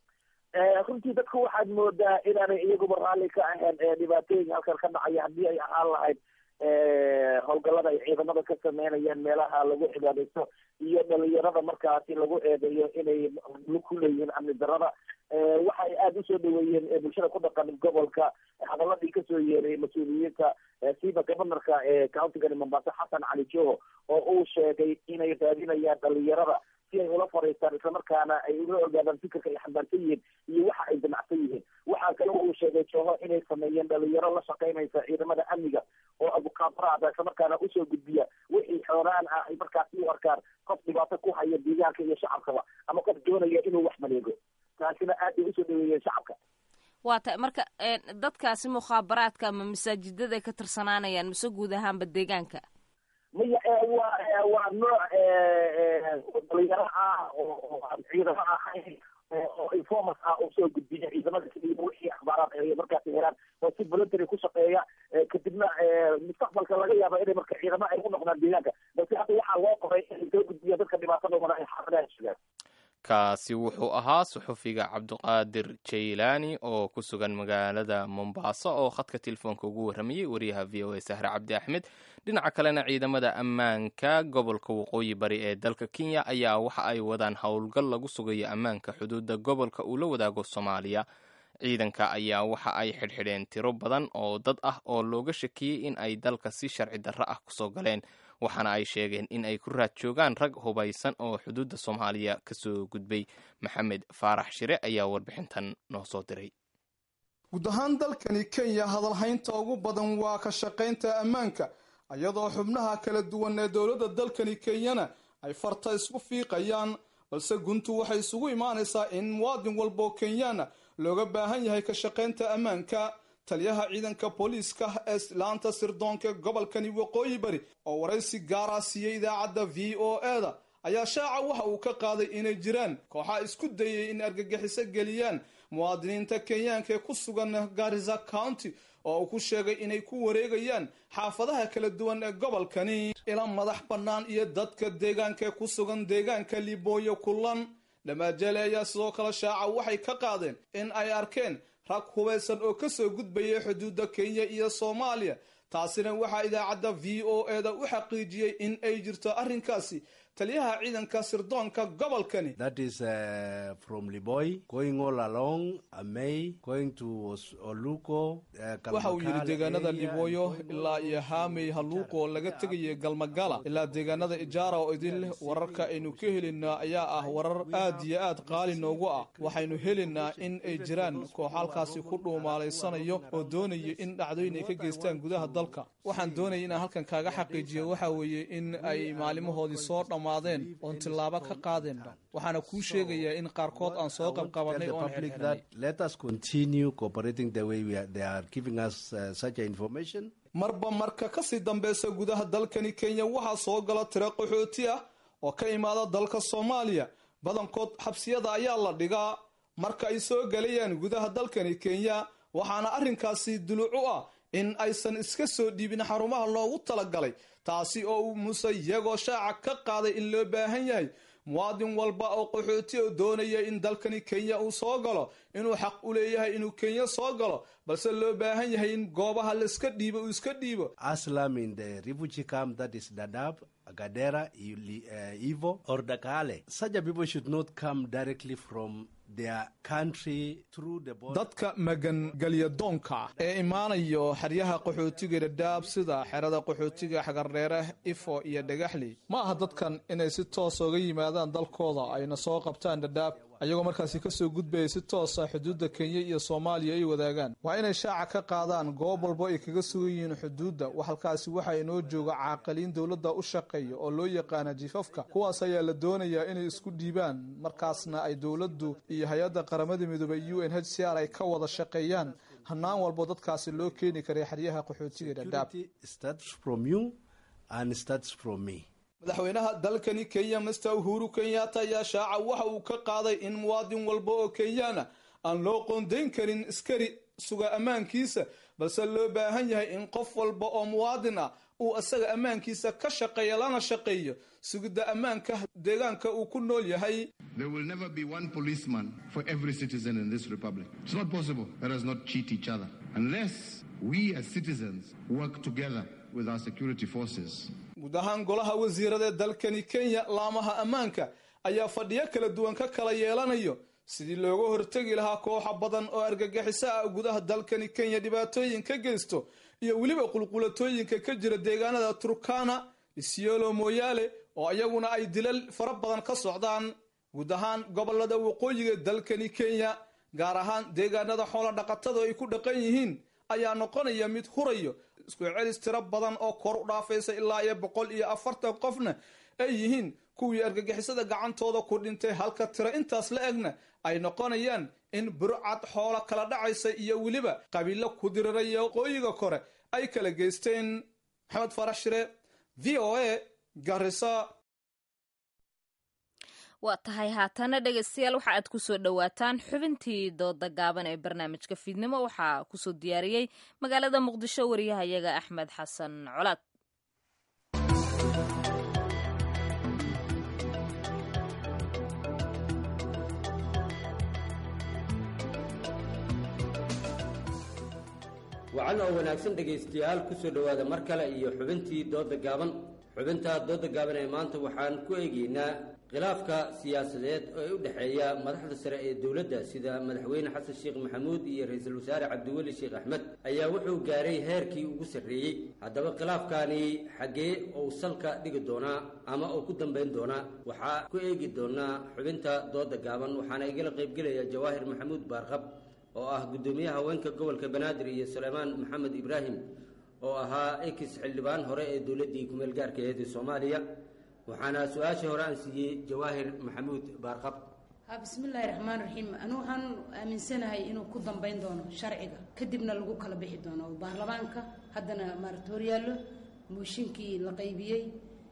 runtii dadku waxaad moodaa inaanay iyaguba raalli ka ahayn dhibaatooyinka halkan ka dhacaya haddii ay ahaan lahayd howlgallada ay ciidamada ka sameynayaan meelaha lagu cibaadaysto iyo dhalinyarada markaasi lagu eedeeyo inay ku leeyihiin amni darada waxa ay aada usoo dhaweeyeen bulshada ku dhaqan gobolka hadaladii kasoo yeeray mas-uuliyiinta siiba governorka ee countigani mombasa xasan cali joho oo uu sheegay inay raadinayaan dhalinyarada si ay ula fariistaan islamarkaana ay ula ogaadaan fikirka ay xambaarsan yihiin iyo waxa ay damacsan yihiin waxaa kale uu sheegay joho inay sameeyeen dhalinyaro la shaqaynaysa ciidamada amniga oo abukaabaraada islamarkaana usoo gudbiya wixii xooraan ah ay markaasi u arkaan qof dhibaato ku haya deegaanka iyo shacabkaba ama qof doonaya inuu wax maleego taasina aad bay usoo dhaweeyeen shacabka waa tahay marka dadkaasi mukhaabaraadka ama masaajidada ka tirsanaanayaan mise guud ahaanba deegaanka maya waa waa nooc dhalinyaro ah oo aan ciidamo ahayn oo informas ah oo soo gudbiya ciidamada keliya wixii akhbaaraad ay markaasi helaan oo si voluntary ku shaqeeya kadibna mustaqbalka laga yaaba inay marka ciidamo ay u noqdaan deegaanka balse hadda waxaa loo qoray inay soo gudbiya dadka dhibaatadooda ay xaafadaha sugaan kaasi wuxuu ahaa suxufiga cabdiqaadir jaylaani oo ku sugan magaalada mombaaso oo khadka telefoonka ugu warramayey wariyaha v o a sahre cabdi axmed dhinaca kalena ciidamada ammaanka gobolka waqooyi bari ee dalka kenya ayaa waxa ay wadaan howlgal lagu sugayo ammaanka xuduudda gobolka uu la wadaago soomaaliya ciidanka ayaa waxa ay xidhxidheen tiro badan oo dad ah oo looga shakiyey in ay dalka si sharci darro ah kusoo galeen waxaana ay sheegeen in ay ku raad joogaan rag hubaysan oo xuduudda soomaaliya ka soo gudbay maxamed faarax shire ayaa warbixintan noo soo diray guud ahaan dalkani kenya hadalhaynta ugu badan waa ka shaqaynta ammaanka iyadoo xubnaha kala duwan ee dowladda dalkani kenyana ay farta isku fiiqayaan balse guntu waxay isugu imaanaysaa in muwaadin walba oo kenyaana looga baahan yahay ka shaqaynta ammaanka taliyaha ciidanka booliiska ee laanta sirdoonka gobolkani waqooyi bari oo waraysi gaara siiyey idaacadda v o e-da ayaa shaaca waxa uu ka qaaday inay jiraan kooxaa isku dayay in argagixiso geliyaan muwaadiniinta kenyaanka ee ku sugan garisa county oo uu ku sheegay inay ku wareegayaan xaafadaha kala duwan ee gobolkani ila madax bannaan iyo dadka deegaanka ee ku sugan deegaanka libooyo kulan dhamaajele ayaa sidoo kale shaaca waxay ka qaadeen in ay arkeen rag hubaysan oo kasoo gudbayay xuduudda kenya iyo soomaaliya taasina waxaa idaacadda v o e da u xaqiijiyey in ay jirto arrinkaasi taliyaha ciidanka sirdoonka gobolkani waxa uu yidhi deegaanada libooyo ilaa iyo haamey haluuqoo laga tegaya galmagala ilaa deegaanada ijaara oo idin leh wararka aynu ka helinaa ayaa ah warar aad iyo aad qaali noogu ah waxaynu helaynaa in ay jiraan koox halkaasi ku dhuumaalaysanayo oo doonaya in dhacdooyin ay ka geystaan gudaha dalka waxaan doonaya inaan halkan kaaga xaqiijiyo waxa weeye in ay maalimahoodii soo dhammaadeen oon tillaabo ka qaadeenba waxaana kuu sheegayaa in qaarkood aan soo qabqabanay oon xirxirnay marba marka kasii dambeysa gudaha dalkani kenya waxaa soo gala tiro qaxooti ah oo ka imaada dalka soomaaliya badankood xabsiyada ayaa la dhigaa marka ay soo galayaan gudaha dalkani kenya waxaana arrinkaasi duluc u ah in aysan iska soo dhiibin xarumaha loogu talagalay taasi oo uu muse iyagoo shaaca ka qaaday in loo baahan yahay muwaadin walba oo qaxooti oo doonaya in dalkani kenya uu soo galo inuu xaq u leeyahay inuu kenya soo galo balse loo baahan yahay in goobaha laiska dhiibo uu iska dhiibo Gadera, uh, Ivo, or Dakale. Such a people should not come directly from their country through the border. dadka magangelyadoonka ah ee imaanayo xeryaha qaxootiga dhadhaab sida xerada qaxootiga xagardheere ifo iyo dhagaxley ma aha dadkan inay si toosa uga yimaadaan dalkooda ayna soo qabtaan dhadhaab ayagoo markaasi kasoo gudbaya si toosa xuduudda kenya iyo soomaaliya ay wadaagaan waa inay shaaca ka qaadaan goob walbo ay kaga sugan yihiin xuduudda halkaasi waxaa inoo jooga caaqiliin dowladda u shaqeeya oo loo yaqaana jifafka kuwaas ayaa la doonayaa inay isku dhiibaan markaasna ay dowladdu iyo hay-adda qaramada midoobey u n h c r ay ka wada shaqeeyaan hanaan walbo dadkaasi loo keeni karay xeryaha qaxootiga dhadhaab madaxweynaha dalkani kenya master uhuru kenyatta ayaa shaaca waxa uu ka qaaday in muwaadin walba oo kenyaana aan loo qoondayn karin iskari suga ammaankiisa balse loo baahan yahay in qof walba oo muwaadin ah uu isaga ammaankiisa ka shaqeeya lana shaqeeyo sugidda ammaanka deegaanka uu ku nool yahay There will never be one policeman for every citizen in this republic. It's not possible. Let us not cheat each other. Unless we as citizens work together with our security forces. guud ahaan golaha wasiirada ee dalkani kenya laamaha ammaanka ayaa fadhiyo kala duwan ka kala yeelanayo sidii looga hortegi lahaa kooxa badan oo argagixiso ah gudaha dalkani kenya dhibaatooyin ka geysto iyo weliba qulqulatooyinka ka jira deegaanada turkana isiolo moyaale oo iyaguna ay dilal fara badan ka socdaan guud ahaan gobolada waqooyiga dalkani kenya gaar ahaan deegaanada xoola dhaqatada ay ku dhaqan yihiin ayaa noqonaya mid hurayo isku celis tiro badan oo kor u dhaafaysa ilaa iyo boqol iyo afartan qofna ay yihiin kuwii argagixisada gacantooda ku dhintay halka tiro intaas la egna ay noqonayaan in burcad xoolo kala dhacaysa iyo weliba qabiilo ku diriraya waqooyiga kore ay kala geysteen maxamed farax shire v o a garisa waa tahay haatana dhegaystayaal waxa aad kusoo dhowaataan xubintii dooda gaaban ee barnaamijka fiidnimo waxaa kusoo diyaariyey magaalada muqdisho wariyahayaga axmed xasan colaad wacan oo wanaagsan dhegaystayaal kusoo dhowaada mar kale iyo xubintii dooda gaaban xubinta dooda gaaban ee maanta waxaan ku eegeynaa khilaafka siyaasadeed ee u dhexeeya madaxda sare ee dowladda sida madaxweyne xasan sheekh maxamuud iyo ra-iisul wasaare cabdiweli sheekh axmed ayaa wuxuu gaaray heerkii ugu sarreeyey haddaba khilaafkaani xaggee uu salka dhigi doonaa ama uu ku dambayn doonaa waxaa ku eegi doonaa xubinta dooda gaaban waxaana igala qaybgelaya jawaahir maxamuud baarqab oo ah guddoomiyaha haweenka gobolka banaadir iyo suleymaan maxamed ibraahim oo ahaa ekis xildhibaan hore ee dowladdii kumeel gaarka aheed ee soomaaliya waxaana su-aashii hore aan siiyey jawaahir maxamuud baarqab ha bismillaahi raxmaan raxiim anu waxaan aaminsanahay inuu ku dambayn doono sharciga kadibna lagu kala bixi doono oo baarlamaanka haddana maarata horyaallo mooshinkii la qaybiyey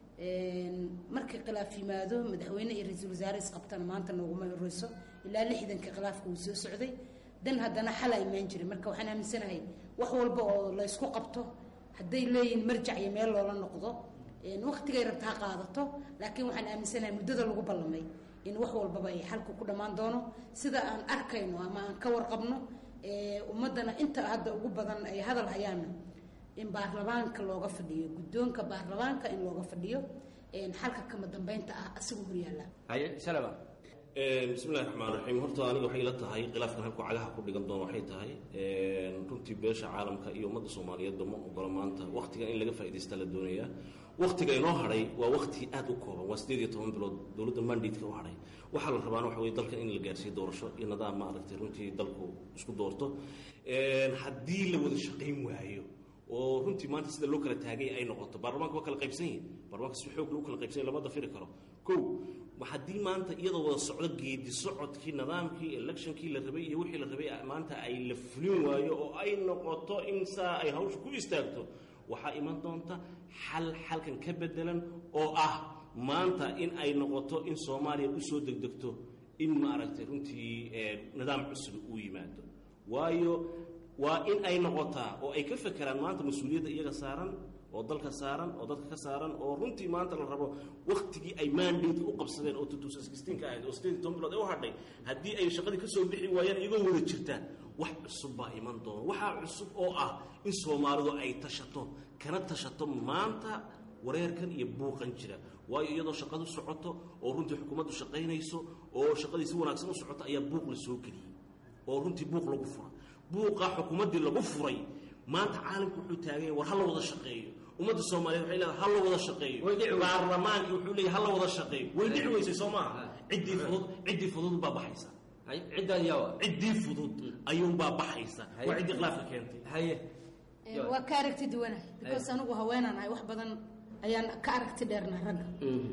markii khilaaf yimaado madaxweyne iyo ra-iisul wasaare isqabtana maanta nooguma horeyso ilaa lixdankii khilaafka uu soo socday dan haddana xala imaan jiray marka waxaan aaminsanahay wax walba oo la ysku qabto hadday leeyihiin marjac iyo meel loola noqdo waktigay rabta ha qaadato laakiin waxaan aaminsanahay muddada lagu ballamay in wax walbaba ay xalka ku dhammaan doono sida aan arkayno ama aan ka warqabno ummaddana inta hadda ugu badan ay hadal hayaanna in baarlamaanka looga fadhiyo guddoonka baarlamaanka in looga fadhiyo xalka kama dambeynta ah asigoo horyaalla haye salama bismillahi raxmaan raxiim horta aniga waxay ila tahay khilaafkan halku cagaha ku dhigan doono waxay tahay runtii beesha caalamka iyo ummadda soomaaliyeedba ma ogola maanta waktigan in laga faa'idaystaa la doonayaa waktiga inoo hadhay waa wakti aad u kooban waa sideed iyo toban bilood dowladda mandatka u hadhay waxaa la rabaana waxa weye dalkan in la gaarsiiyo doorasho iyo nidaam maaragtay runtii dalku isku doorto haddii la wada shaqayn waayo oo runtii maanta sida loo kala taagay ay noqoto baarlamaanka waa kala qaybsan yihin baarlamaanka si xoog lagu kala qaybsanya lama dafiri karo ko haddii maanta iyadoo wada socdo geedi socodkii nidaamkii electionkii la rabay iyo wixii la rabay maanta ay la fulin waayo oo ay noqoto in saa ay hawsha ku istaagto waxaa iman doonta xal xalkan ka bedelan oo ah maanta in ay noqoto in soomaaliya usoo degdegto in maaragtay runtii nidaam cusub uu yimaado waayo waa in ay noqotaa oo ay ka fekeraan maanta mas-uuliyadda iyaga saaran oo dalka saaran oo dadka ka saaran oo runtii maanta la rabo waktigii ay mandate u qabsadeen oo ka ahayd oo sideed toban bilood ee u hadhay haddii ay shaqadii ka soo bixi waayaan iyagoo wada jirtaan wax cusub baa iman doona waxaa cusub oo ah in soomaalidu ay tashato kana tashato maanta wareerkan iyo buuqan jira waayo iyadoo shaqadu socoto oo runtii xukuumaddu shaqaynayso oo shaqadii si wanaagsan u socoto ayaa buuq la soo geliyey oo runtii buuq lagu fura buuqa xukuumaddii lagu furay maanta caalamku wuxuu taaganya war ha la wada shaqeeyo ummadda soomaaliyeed waxay leedahay ha la wada shaqeeyo baarlamaankii wuxuu leeyahay ha la wada shaqeeyo way dhici weysay soo maaha ciddii fudud ciddii fudud baa baxaysa ciddan yawa ciddii fudud ayuunbaa baxaysa waa ciddii khilaafka keentay haye waa ka aragti duwanahay because anigu haweenaan ahay wax badan ayaan ka aragti dheernaa ragga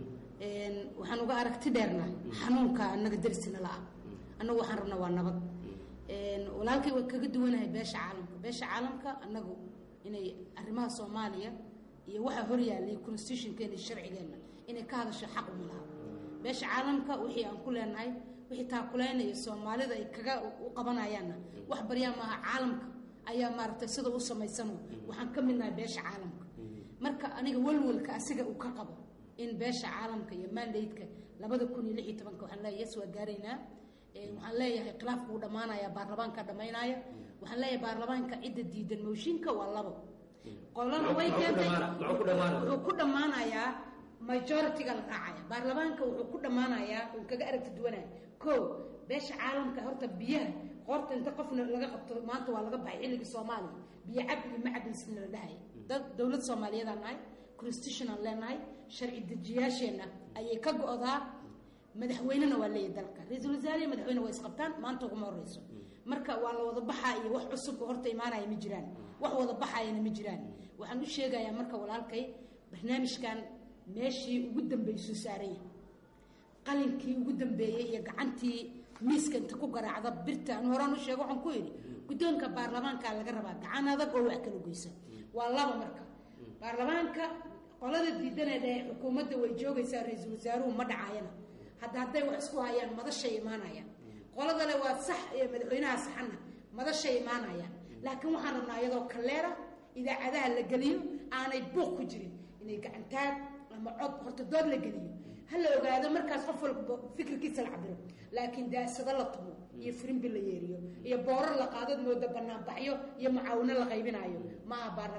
waxaan uga aragti dheernaa xanuunka annaga darisna la-ah annagu waxaan rabnaa waa nabad walaalkay waa kaga duwanahay beesha caalamka beesha caalamka annagu inay arrimaha soomaaliya iyo waxaa horyaallay constitutionkeena iyo sharcigeenna inay ka hadasho xaq uma laha beesha caalamka wixii aan ku leenahay wixii taakuleynaya soomaalida ay kaga u qabanayaanna wax baryaa maaha caalamka ayaa maaragtay sida u samaysano waxaan ka midnahay beesha caalamka marka aniga walwalka asiga uu ka qabo in beesha caalamka iyo mandaydka labada kun iyo lix iyo tobanka waxaan leeyahay yes waa gaaraynaa waxaan leeyahay khilaafka uu dhammaanaya baarlamaanka dhammaynaya waxaan leeyahay baarlamaanka cidda diidan mooshinka waa labo qolana way keentay wuxuu ku dhammaanayaa majority-ga la raacaya baarlamaanka wuxuu ku dhammaanayaa uu kaga aragti duwanaya ko beesha caalamka horta biyaha qoorta inta qofna laga qabto maanta waa laga baxay xilligii soomaaliya biyo cab iyo macabaysna la dhahaya dad dowlad soomaaliyeedaan nahay constitutionaan leenahay sharci dejiyaasheenna ayay ka go-daa madaxweynena waa leeyahy dalka ra-iisul wasaare iyo madaxweyne waa isqabtaan maanta uguma horeyso marka waa la wada baxaa iyo wax cusub oo horta imaanaya ma jiraan wax wada baxayana ma jiraan waxaan u sheegayaa marka walaalkay barnaamijkan meeshii ugu dambeysuu saaranya qalinkii ugu dambeeyey iyo gacantii miiska inta ku garaacda birta anu horaan u sheego waxaan ku yidhi guddoonka baarlamaanka laga rabaa gacan adag oo wax kala goysa waa laba marka baarlamaanka qolada diidanee dhahe xukuumadda way joogaysaa ra-iisul wasaaruhu ma dhacayana hadda hadday wax isku hayaan madashay imaanayaan qoladale waa sax iyo madaxweynaha saxana madashay imaanayaan laakiin waxaan rabnaa iyadoo kaleera idaacadaha la geliyo aanay buuq ku jirin inay gacantaag ama cod horta dood la geliyo ha la ogaado markaas qof walba fikirkiisa la cabiro laakiin daasado la tumo iyo firimbi la yeeriyo iyo boorar la qaadad mooda banaanbaxyo iyo mucaawino la qaybinayo ma aha baarlamaanka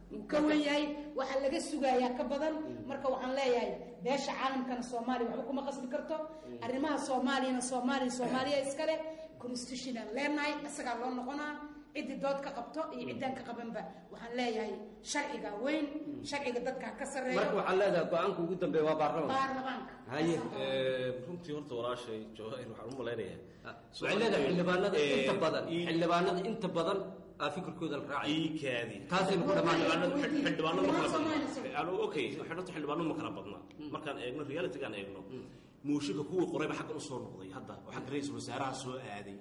uu ka wen yahay waxaa laga sugayaa ka badan marka waxaan leeyahay beesha caalamkana soomaaliya waxba kuma qasbi karto arrimaha soomaaliyana soomaaliya soomaaliya iskale constitutional leenahay isagaa loo noqonaa ciddii dood ka qabto iyo ciddaan ka qabanba waxaan leeyahay sharciga weyn sharciga dadka ka sarreeyo marka waxaa leedahay go-aanka ugu dambeeya waa baarlamanka baarlamaanka haye runtii horta walaashay jawahir waxaan u malaynayaa waxay leedahay xildhibaanada inta badan xildhibaanada inta badan aa fikirkooda la raacay iikaadi taasaynu ku dhammaan xildhibaano ma kala badna okay horta xildhibaano ma kala badna markaan eegno realitygaan eegno muushinka kuwii qorayba xaggan usoo noqday hadda oo xagga ra-iisul wasaaraha soo aaday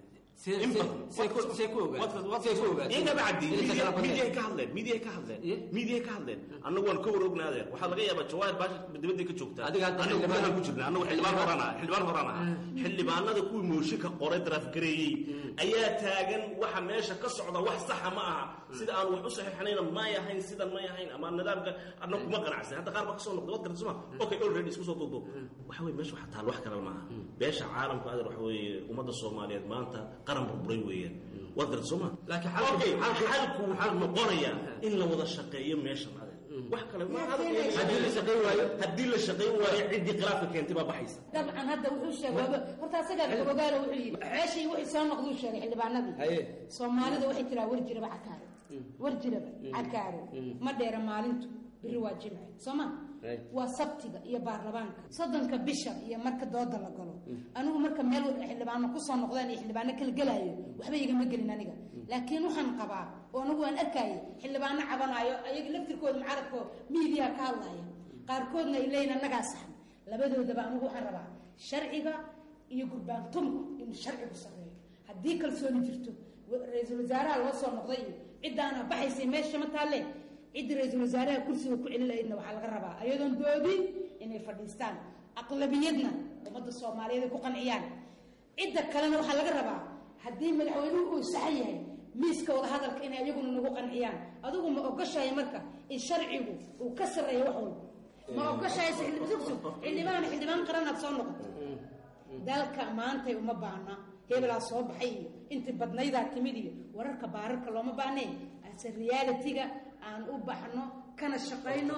midiyahay ka hadleen midiyahay ka hadleen midiyahay ka hadleen annagu waan ka warognaadeen waxaa laga yaabaa jawaahir baasha dibadday ka joogtaa anagu gudahaan ku jirna annagu xildhibaan horaan aha xildhibaan horaan aha xildhibaanada kuwii mooshinka qoray daraafgareeyey ayaa taagan waxa meesha ka socda wax saxa ma aha sida aan wax u saxiixanayna may ahayn sidan may ahayn ama nidaamka annagu kuma qanacsan hadda qaar baa kasoo noqday wad garta suma okay already isku soo duuduub waxa weye meesha waxa taal wax kale ma aha beesha caalamka adeer waxa weeye ummadda soomaaliyeed maanta qaran burburay weeyaan waad garta soo ma laakiin xalku wuxuu noqonayaa in la wada shaqeeyo meeshan adeer wax kale ma haddii la shaqayn waayo haddii la shaqayn waayo ciddii khilaafka keentay baa baxaysa dabcan hadda wuxuu sheegay horta asagaa ogaalo wuxuu yidhi meeshii wixii soo noqduu sheegay xildhibaanadii soomaalida waxay tiraa war jiraba cakaaro war jiraba cakaaro ma dheera maalintu biri waa jimce soo ma waa sabtiga iyo baarlamaanka soddonka bisha iyo marka dooda la galo anigu marka meel xildhibaano kusoo noqdaan iyo xildhibaano kala gelaayo waxba igama gelin aniga laakiin waxaan qabaa oo anigu waan arkaayo xildhibaano cabanaayo ayaga laftirkooda mucaaradkoo miidiya ka hadlaya qaarkoodna ay leeyihin annagaa saxan labadoodaba anigu waxaan rabaa sharciga iyo gurbaantumku inuu sharcigu sarreeyo haddii kalsooni jirto ra-iisul wasaaraha loo soo noqday iyo ciddaana baxaysay meesha ma taalle cidda ra-iisul wasaaraha kursiga ku celin lahaydna waxaa laga rabaa ayadoon doodin inay fadhiistaan aqlabiyadna ummadda soomaaliyeed ay ku qanciyaan cidda kalena waxaa laga rabaa haddii madaxweynuhu uu saxan yahay miiska wadahadalka inay ayaguna nagu qanciyaan adigu ma ogoshahay marka in sharcigu uu ka sarreeyo wax walba ma ogoshahay xildhibaan xildhibaan qaranaad soo noqoto dalka maantay uma baahna hebelaa soo baxay iyo intii badnaydaa timid iyo wararka baararka looma baahneen ase realitiga aan u baxno kana shaqayno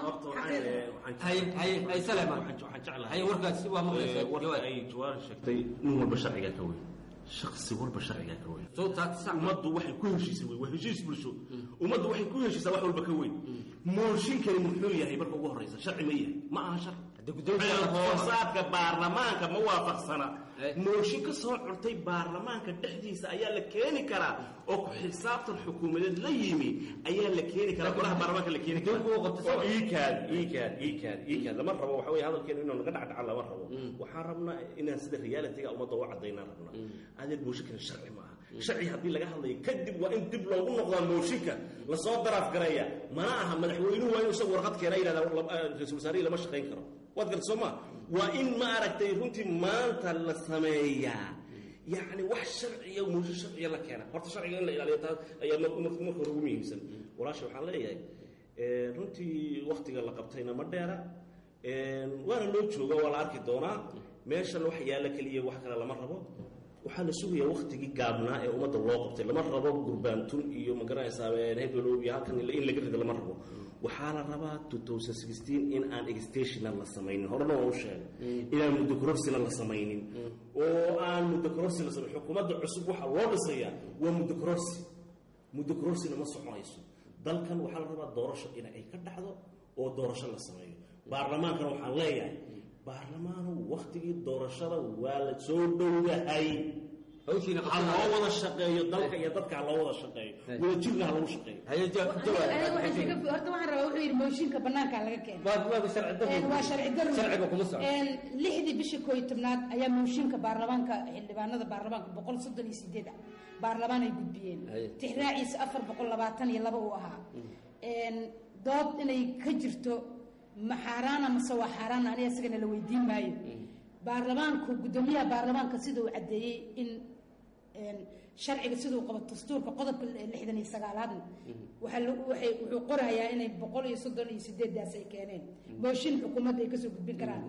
warka ay jawaar sheegtay nin walba sharcigaa ka weyn shaksi walba sharcigaa ka weyn ummaddu waxay ku heshiisay wey waa heshiis bulsho ummaddu waxay ku heshiisaa wax walba ka weyn mooshinkani muxuu yahay marka ugu horreysa sharci ma yahay ma aha sharci hoosaadka baarlamaanka ma waafaqsana mooshin ka soo curtay baarlamaanka dhexdiisa ayaa la keeni karaa oo ku xisaabtan xukuumadeed la yimi ayaa la keeni karaa golaha baarlamaanka la keeni karaa oo iikaad iikaad iikaad iikaad lama rabo waxa weye hadalkeenu inuu naga dhacdhaca lama rabo waxaan rabnaa inaan sida realitiga ummadda u cadaynaan rabnaa adeer mooshinkani sharci ma aha sharci haddii laga hadlayo kadib waa in dib loogu noqdaa mooshinka lasoo daraaf gareeya mana aha madaxweynuhu waa inuu isagu warqad keena yidhahda ra-isul wasaarihii lama shaqayn karo waad garta soo ma waa in ma aragtay runtii maanta la sameeyaa yacni wax sharciya muusho sharciya la keena horta sharciga in la ilaaliyo taas ayaa marka hore ugu muhiimsan walaasha waxaan leeyahay runtii waktiga la qabtayna ma dheera waana loo jooga waa la arki doonaa meeshan wax yaalla keliya wax kale lama rabo waxaa la sugayaa waktigii gaabnaa ee ummadda loo qabtay lama rabo gurbaantun iyo magaranaysaa heblow iyo halkan in laga rida lama rabo waxaa la rabaa in aan extentional la samaynin horena waa u sheegay inaan muddo kororsina la samaynin oo aan muddo kororsi la samayn xukuumadda cusub waxaa loo dhisayaa waa muddo kororsi muddo kororsina ma soconayso dalkan waxaa la rabaa doorasho in ay ka dhacdo oo doorasho la sameeyo baarlamaankana waxaan leeyahay baarlamaanu waktigii doorashada waa la soo dhowahay ha loo wada shaqeeyo dalka iyo dadka ha loo wada shaqeeyo wadajirna ha lagu shaqeeyo horta waxaan rabaa wuxuu yidhi mooshinka banaanka laga keena waa sharci daro lixdii bisha kooyo tobnaad ayaa mooshinka baarlamaanka xildhibaanada baarlamaanka boqol soddon iyo sideed ah baarlamaan ay gudbiyeen tixraaciisa afar boqol labaatan iyo laba uu ahaa dood inay ka jirto ma xaaraana mase waa xaaraana aniga isagana la weydiin maayo baarlamaanku guddoomiyaha baarlamaanka sida uu caddeeyey in sharciga siduu qabo dastuurka qodobka lixdan iyo sagaalaadna waxay wuxuu qorayaa inay boqol iyo soddon iyo sideedaas ay keeneen mooshin xukuumadda ay kasoo gudbin karaan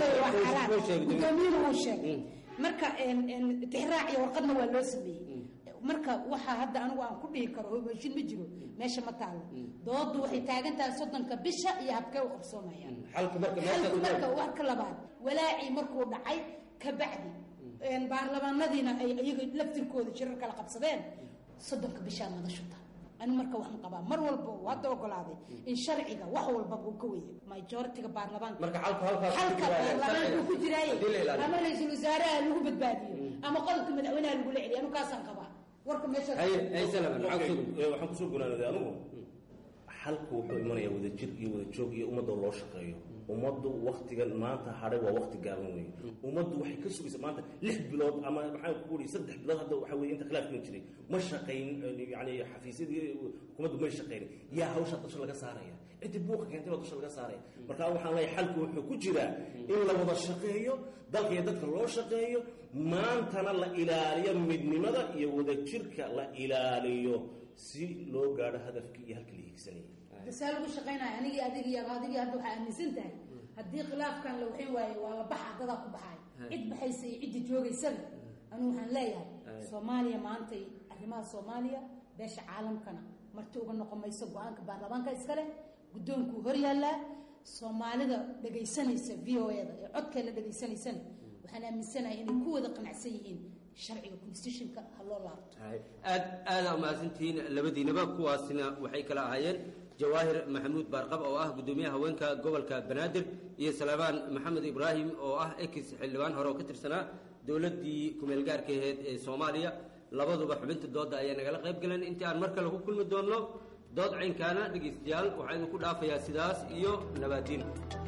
guddoomiyuhu uu sheegay marka tixraac iyo warqadna waa loo sameeyey marka waxaa hadda anigu aan ku dhihi karo hobashin ma jiro meesha ma taalo doodu waxay taagan tahay soddonka bisha iyo habkee u qabsoomayaan xalku marka xalku meesha marka wax ka labaad walaacii markuu dhacay ka bacdi baarlamaanadiina ay iyaga laftirkooda jirar kala qabsadeen soddonka bishaa madashuta ani marka waxaan qabaa mar walba uu hadda ogolaaday in sharciga wax walbaba uu ka weeye majoritiga baarlamaanka marka xalku halkaas ku halka jiraaya, baarlamaanku ku jiraaye haddii la ilaaliyo. ama ra-iisul wasaaraha lagu badbaadiyo ama qodobka madaxweynaha lagula celiyo anu kaasaan qabaa warka meeshaas waxaan kusoo gunaanaday anigu xalku wuxuu imanayaa wadajir iyo wadajoog iyo ummadda loo shaqeeyo ummaddu waktigan maanta hadhay waa wakti gaaban weeye ummaddu waxay ka sugaysa maanta lix bilood ama maxaan ku uri saddex bilood hadda waxa weye inta khilaafkan jiray ma shaqayn yani xafiisyadii hukuumaddu may shaqaynin yaa hawshaa dusha laga saaraya ciddi buuqa keentay baa dusha laga saaraya marka waxaan leeyahay xalku wuxuu ku jiraa in la wada shaqeeyo dalka iyo dadka loo shaqeeyo maantana la ilaaliyo midnimada iyo wadajirka la ilaaliyo si loo gaadho hadafkii iyo halkii la hiigsanayay saa lagu shaqaynaya anigii adigii adigii hadda waxaa aaminsan tahay haddii khilaafkan la waxin waaye waa la baxa dadaa ku baxay cid baxaysa iyo cidda joogaysaba anigu waxaan leeyahay soomaaliya maantay arrimaha soomaaliya beesha caalamkana marti uga noqon mayso go-aanka baarlamaanka iskale guddoonkuu hor yaallaa soomaalida dhegaysanaysa v o e da ee codkeena dhegaysanaysana waxaan aaminsanahay inay ku wada qanacsan yihiin sharciga constitutionka ha loo laabto aad aada umahadsantihiin labadiinaba kuwaasina waxay kala ahaayeen jawaahir maxamuud baarqab oo ah guddoomiyaha haweenka gobolka banaadir iyo salaamaan maxamed ibraahim oo ah ex xildhibaan hore oo ka tirsanaa dowladdii kumeel gaarka aheyd ee soomaaliya labaduba xubinta dooda ayaa nagala qayb galeen intii aan mar kale ku kulmi doonno dood caynkaana dhegaystayaal waxaa idinku dhaafayaa sidaas iyo nabaadiin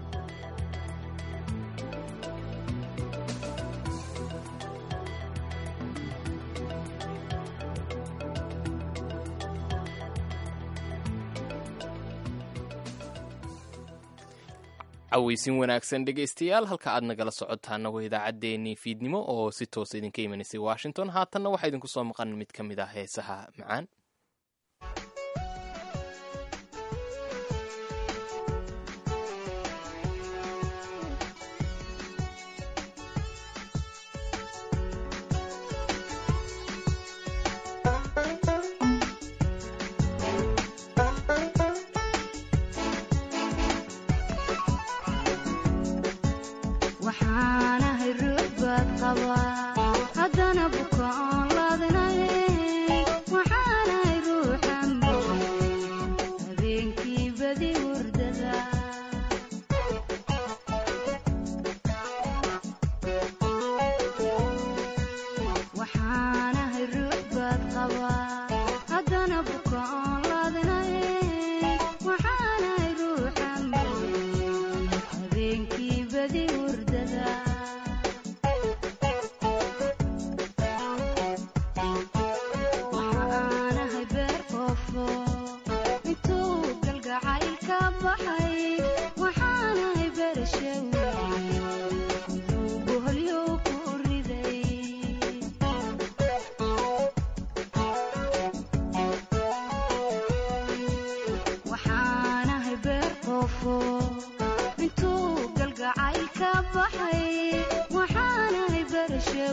cawaysin wanaagsan dhegaystayaal halka aad nagala socotaana waa idaacaddeenii fiidnimo oo si toosa idinka imanaysay washington haatanna waxaa idinku soo maqan mid ka mid ah heesaha macaan waxaanahay ruux baad qabaa haddana buka oon laadinay waxaanahay ruuxan habeenkii badi hurdada waxaanahay ruux baad qabaa haddana buka oon laadinay waxaanahay ruuxan habeenkii badi hurdada waxaanahay beer qoofo intuu galgacayl ka baxay waxaanahay beerashaw intuu boholyow ku riday waxaanahay beer qoofo intuu galgacayl ka baxay waxaanahay beerashaw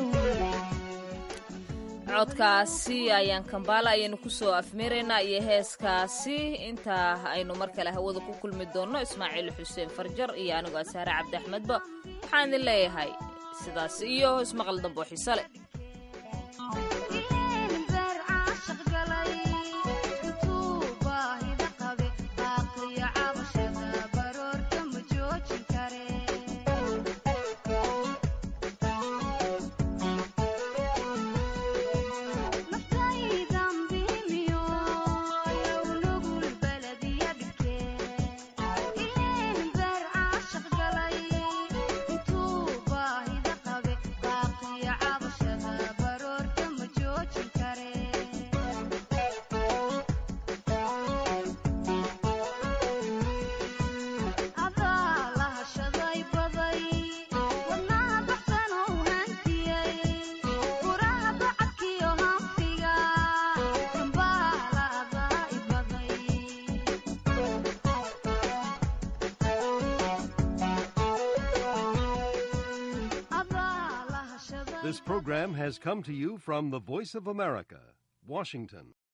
codkaasi ayaan kambaala ayaynu kusoo afmiraynaa iyo heeskaasi intaa aynu mar kale hawada ku kulmi doonno ismaaciil xuseen farjar iyo anigoo asaare cabdi axmedba waxaan idin leeyahay sidaas iyo ismaqal dambo xiise leh beer caashaq galay intuu baahida qabe baaqiyo cabashada baroorta ma joojin kare naftaydan biimiyo yow nugul baladiya dhigtee ileen beer caashaq galay intuu baahida qabe baaqiyo cabashada baroorta ma joojin kare adaa la hashaday baday wadnaha baxsan oo hantiyey furaha bacadkiyo hanfiga dambaala adaa i baday adaa la hashaday This program has come to you from the Voice of America, Washington.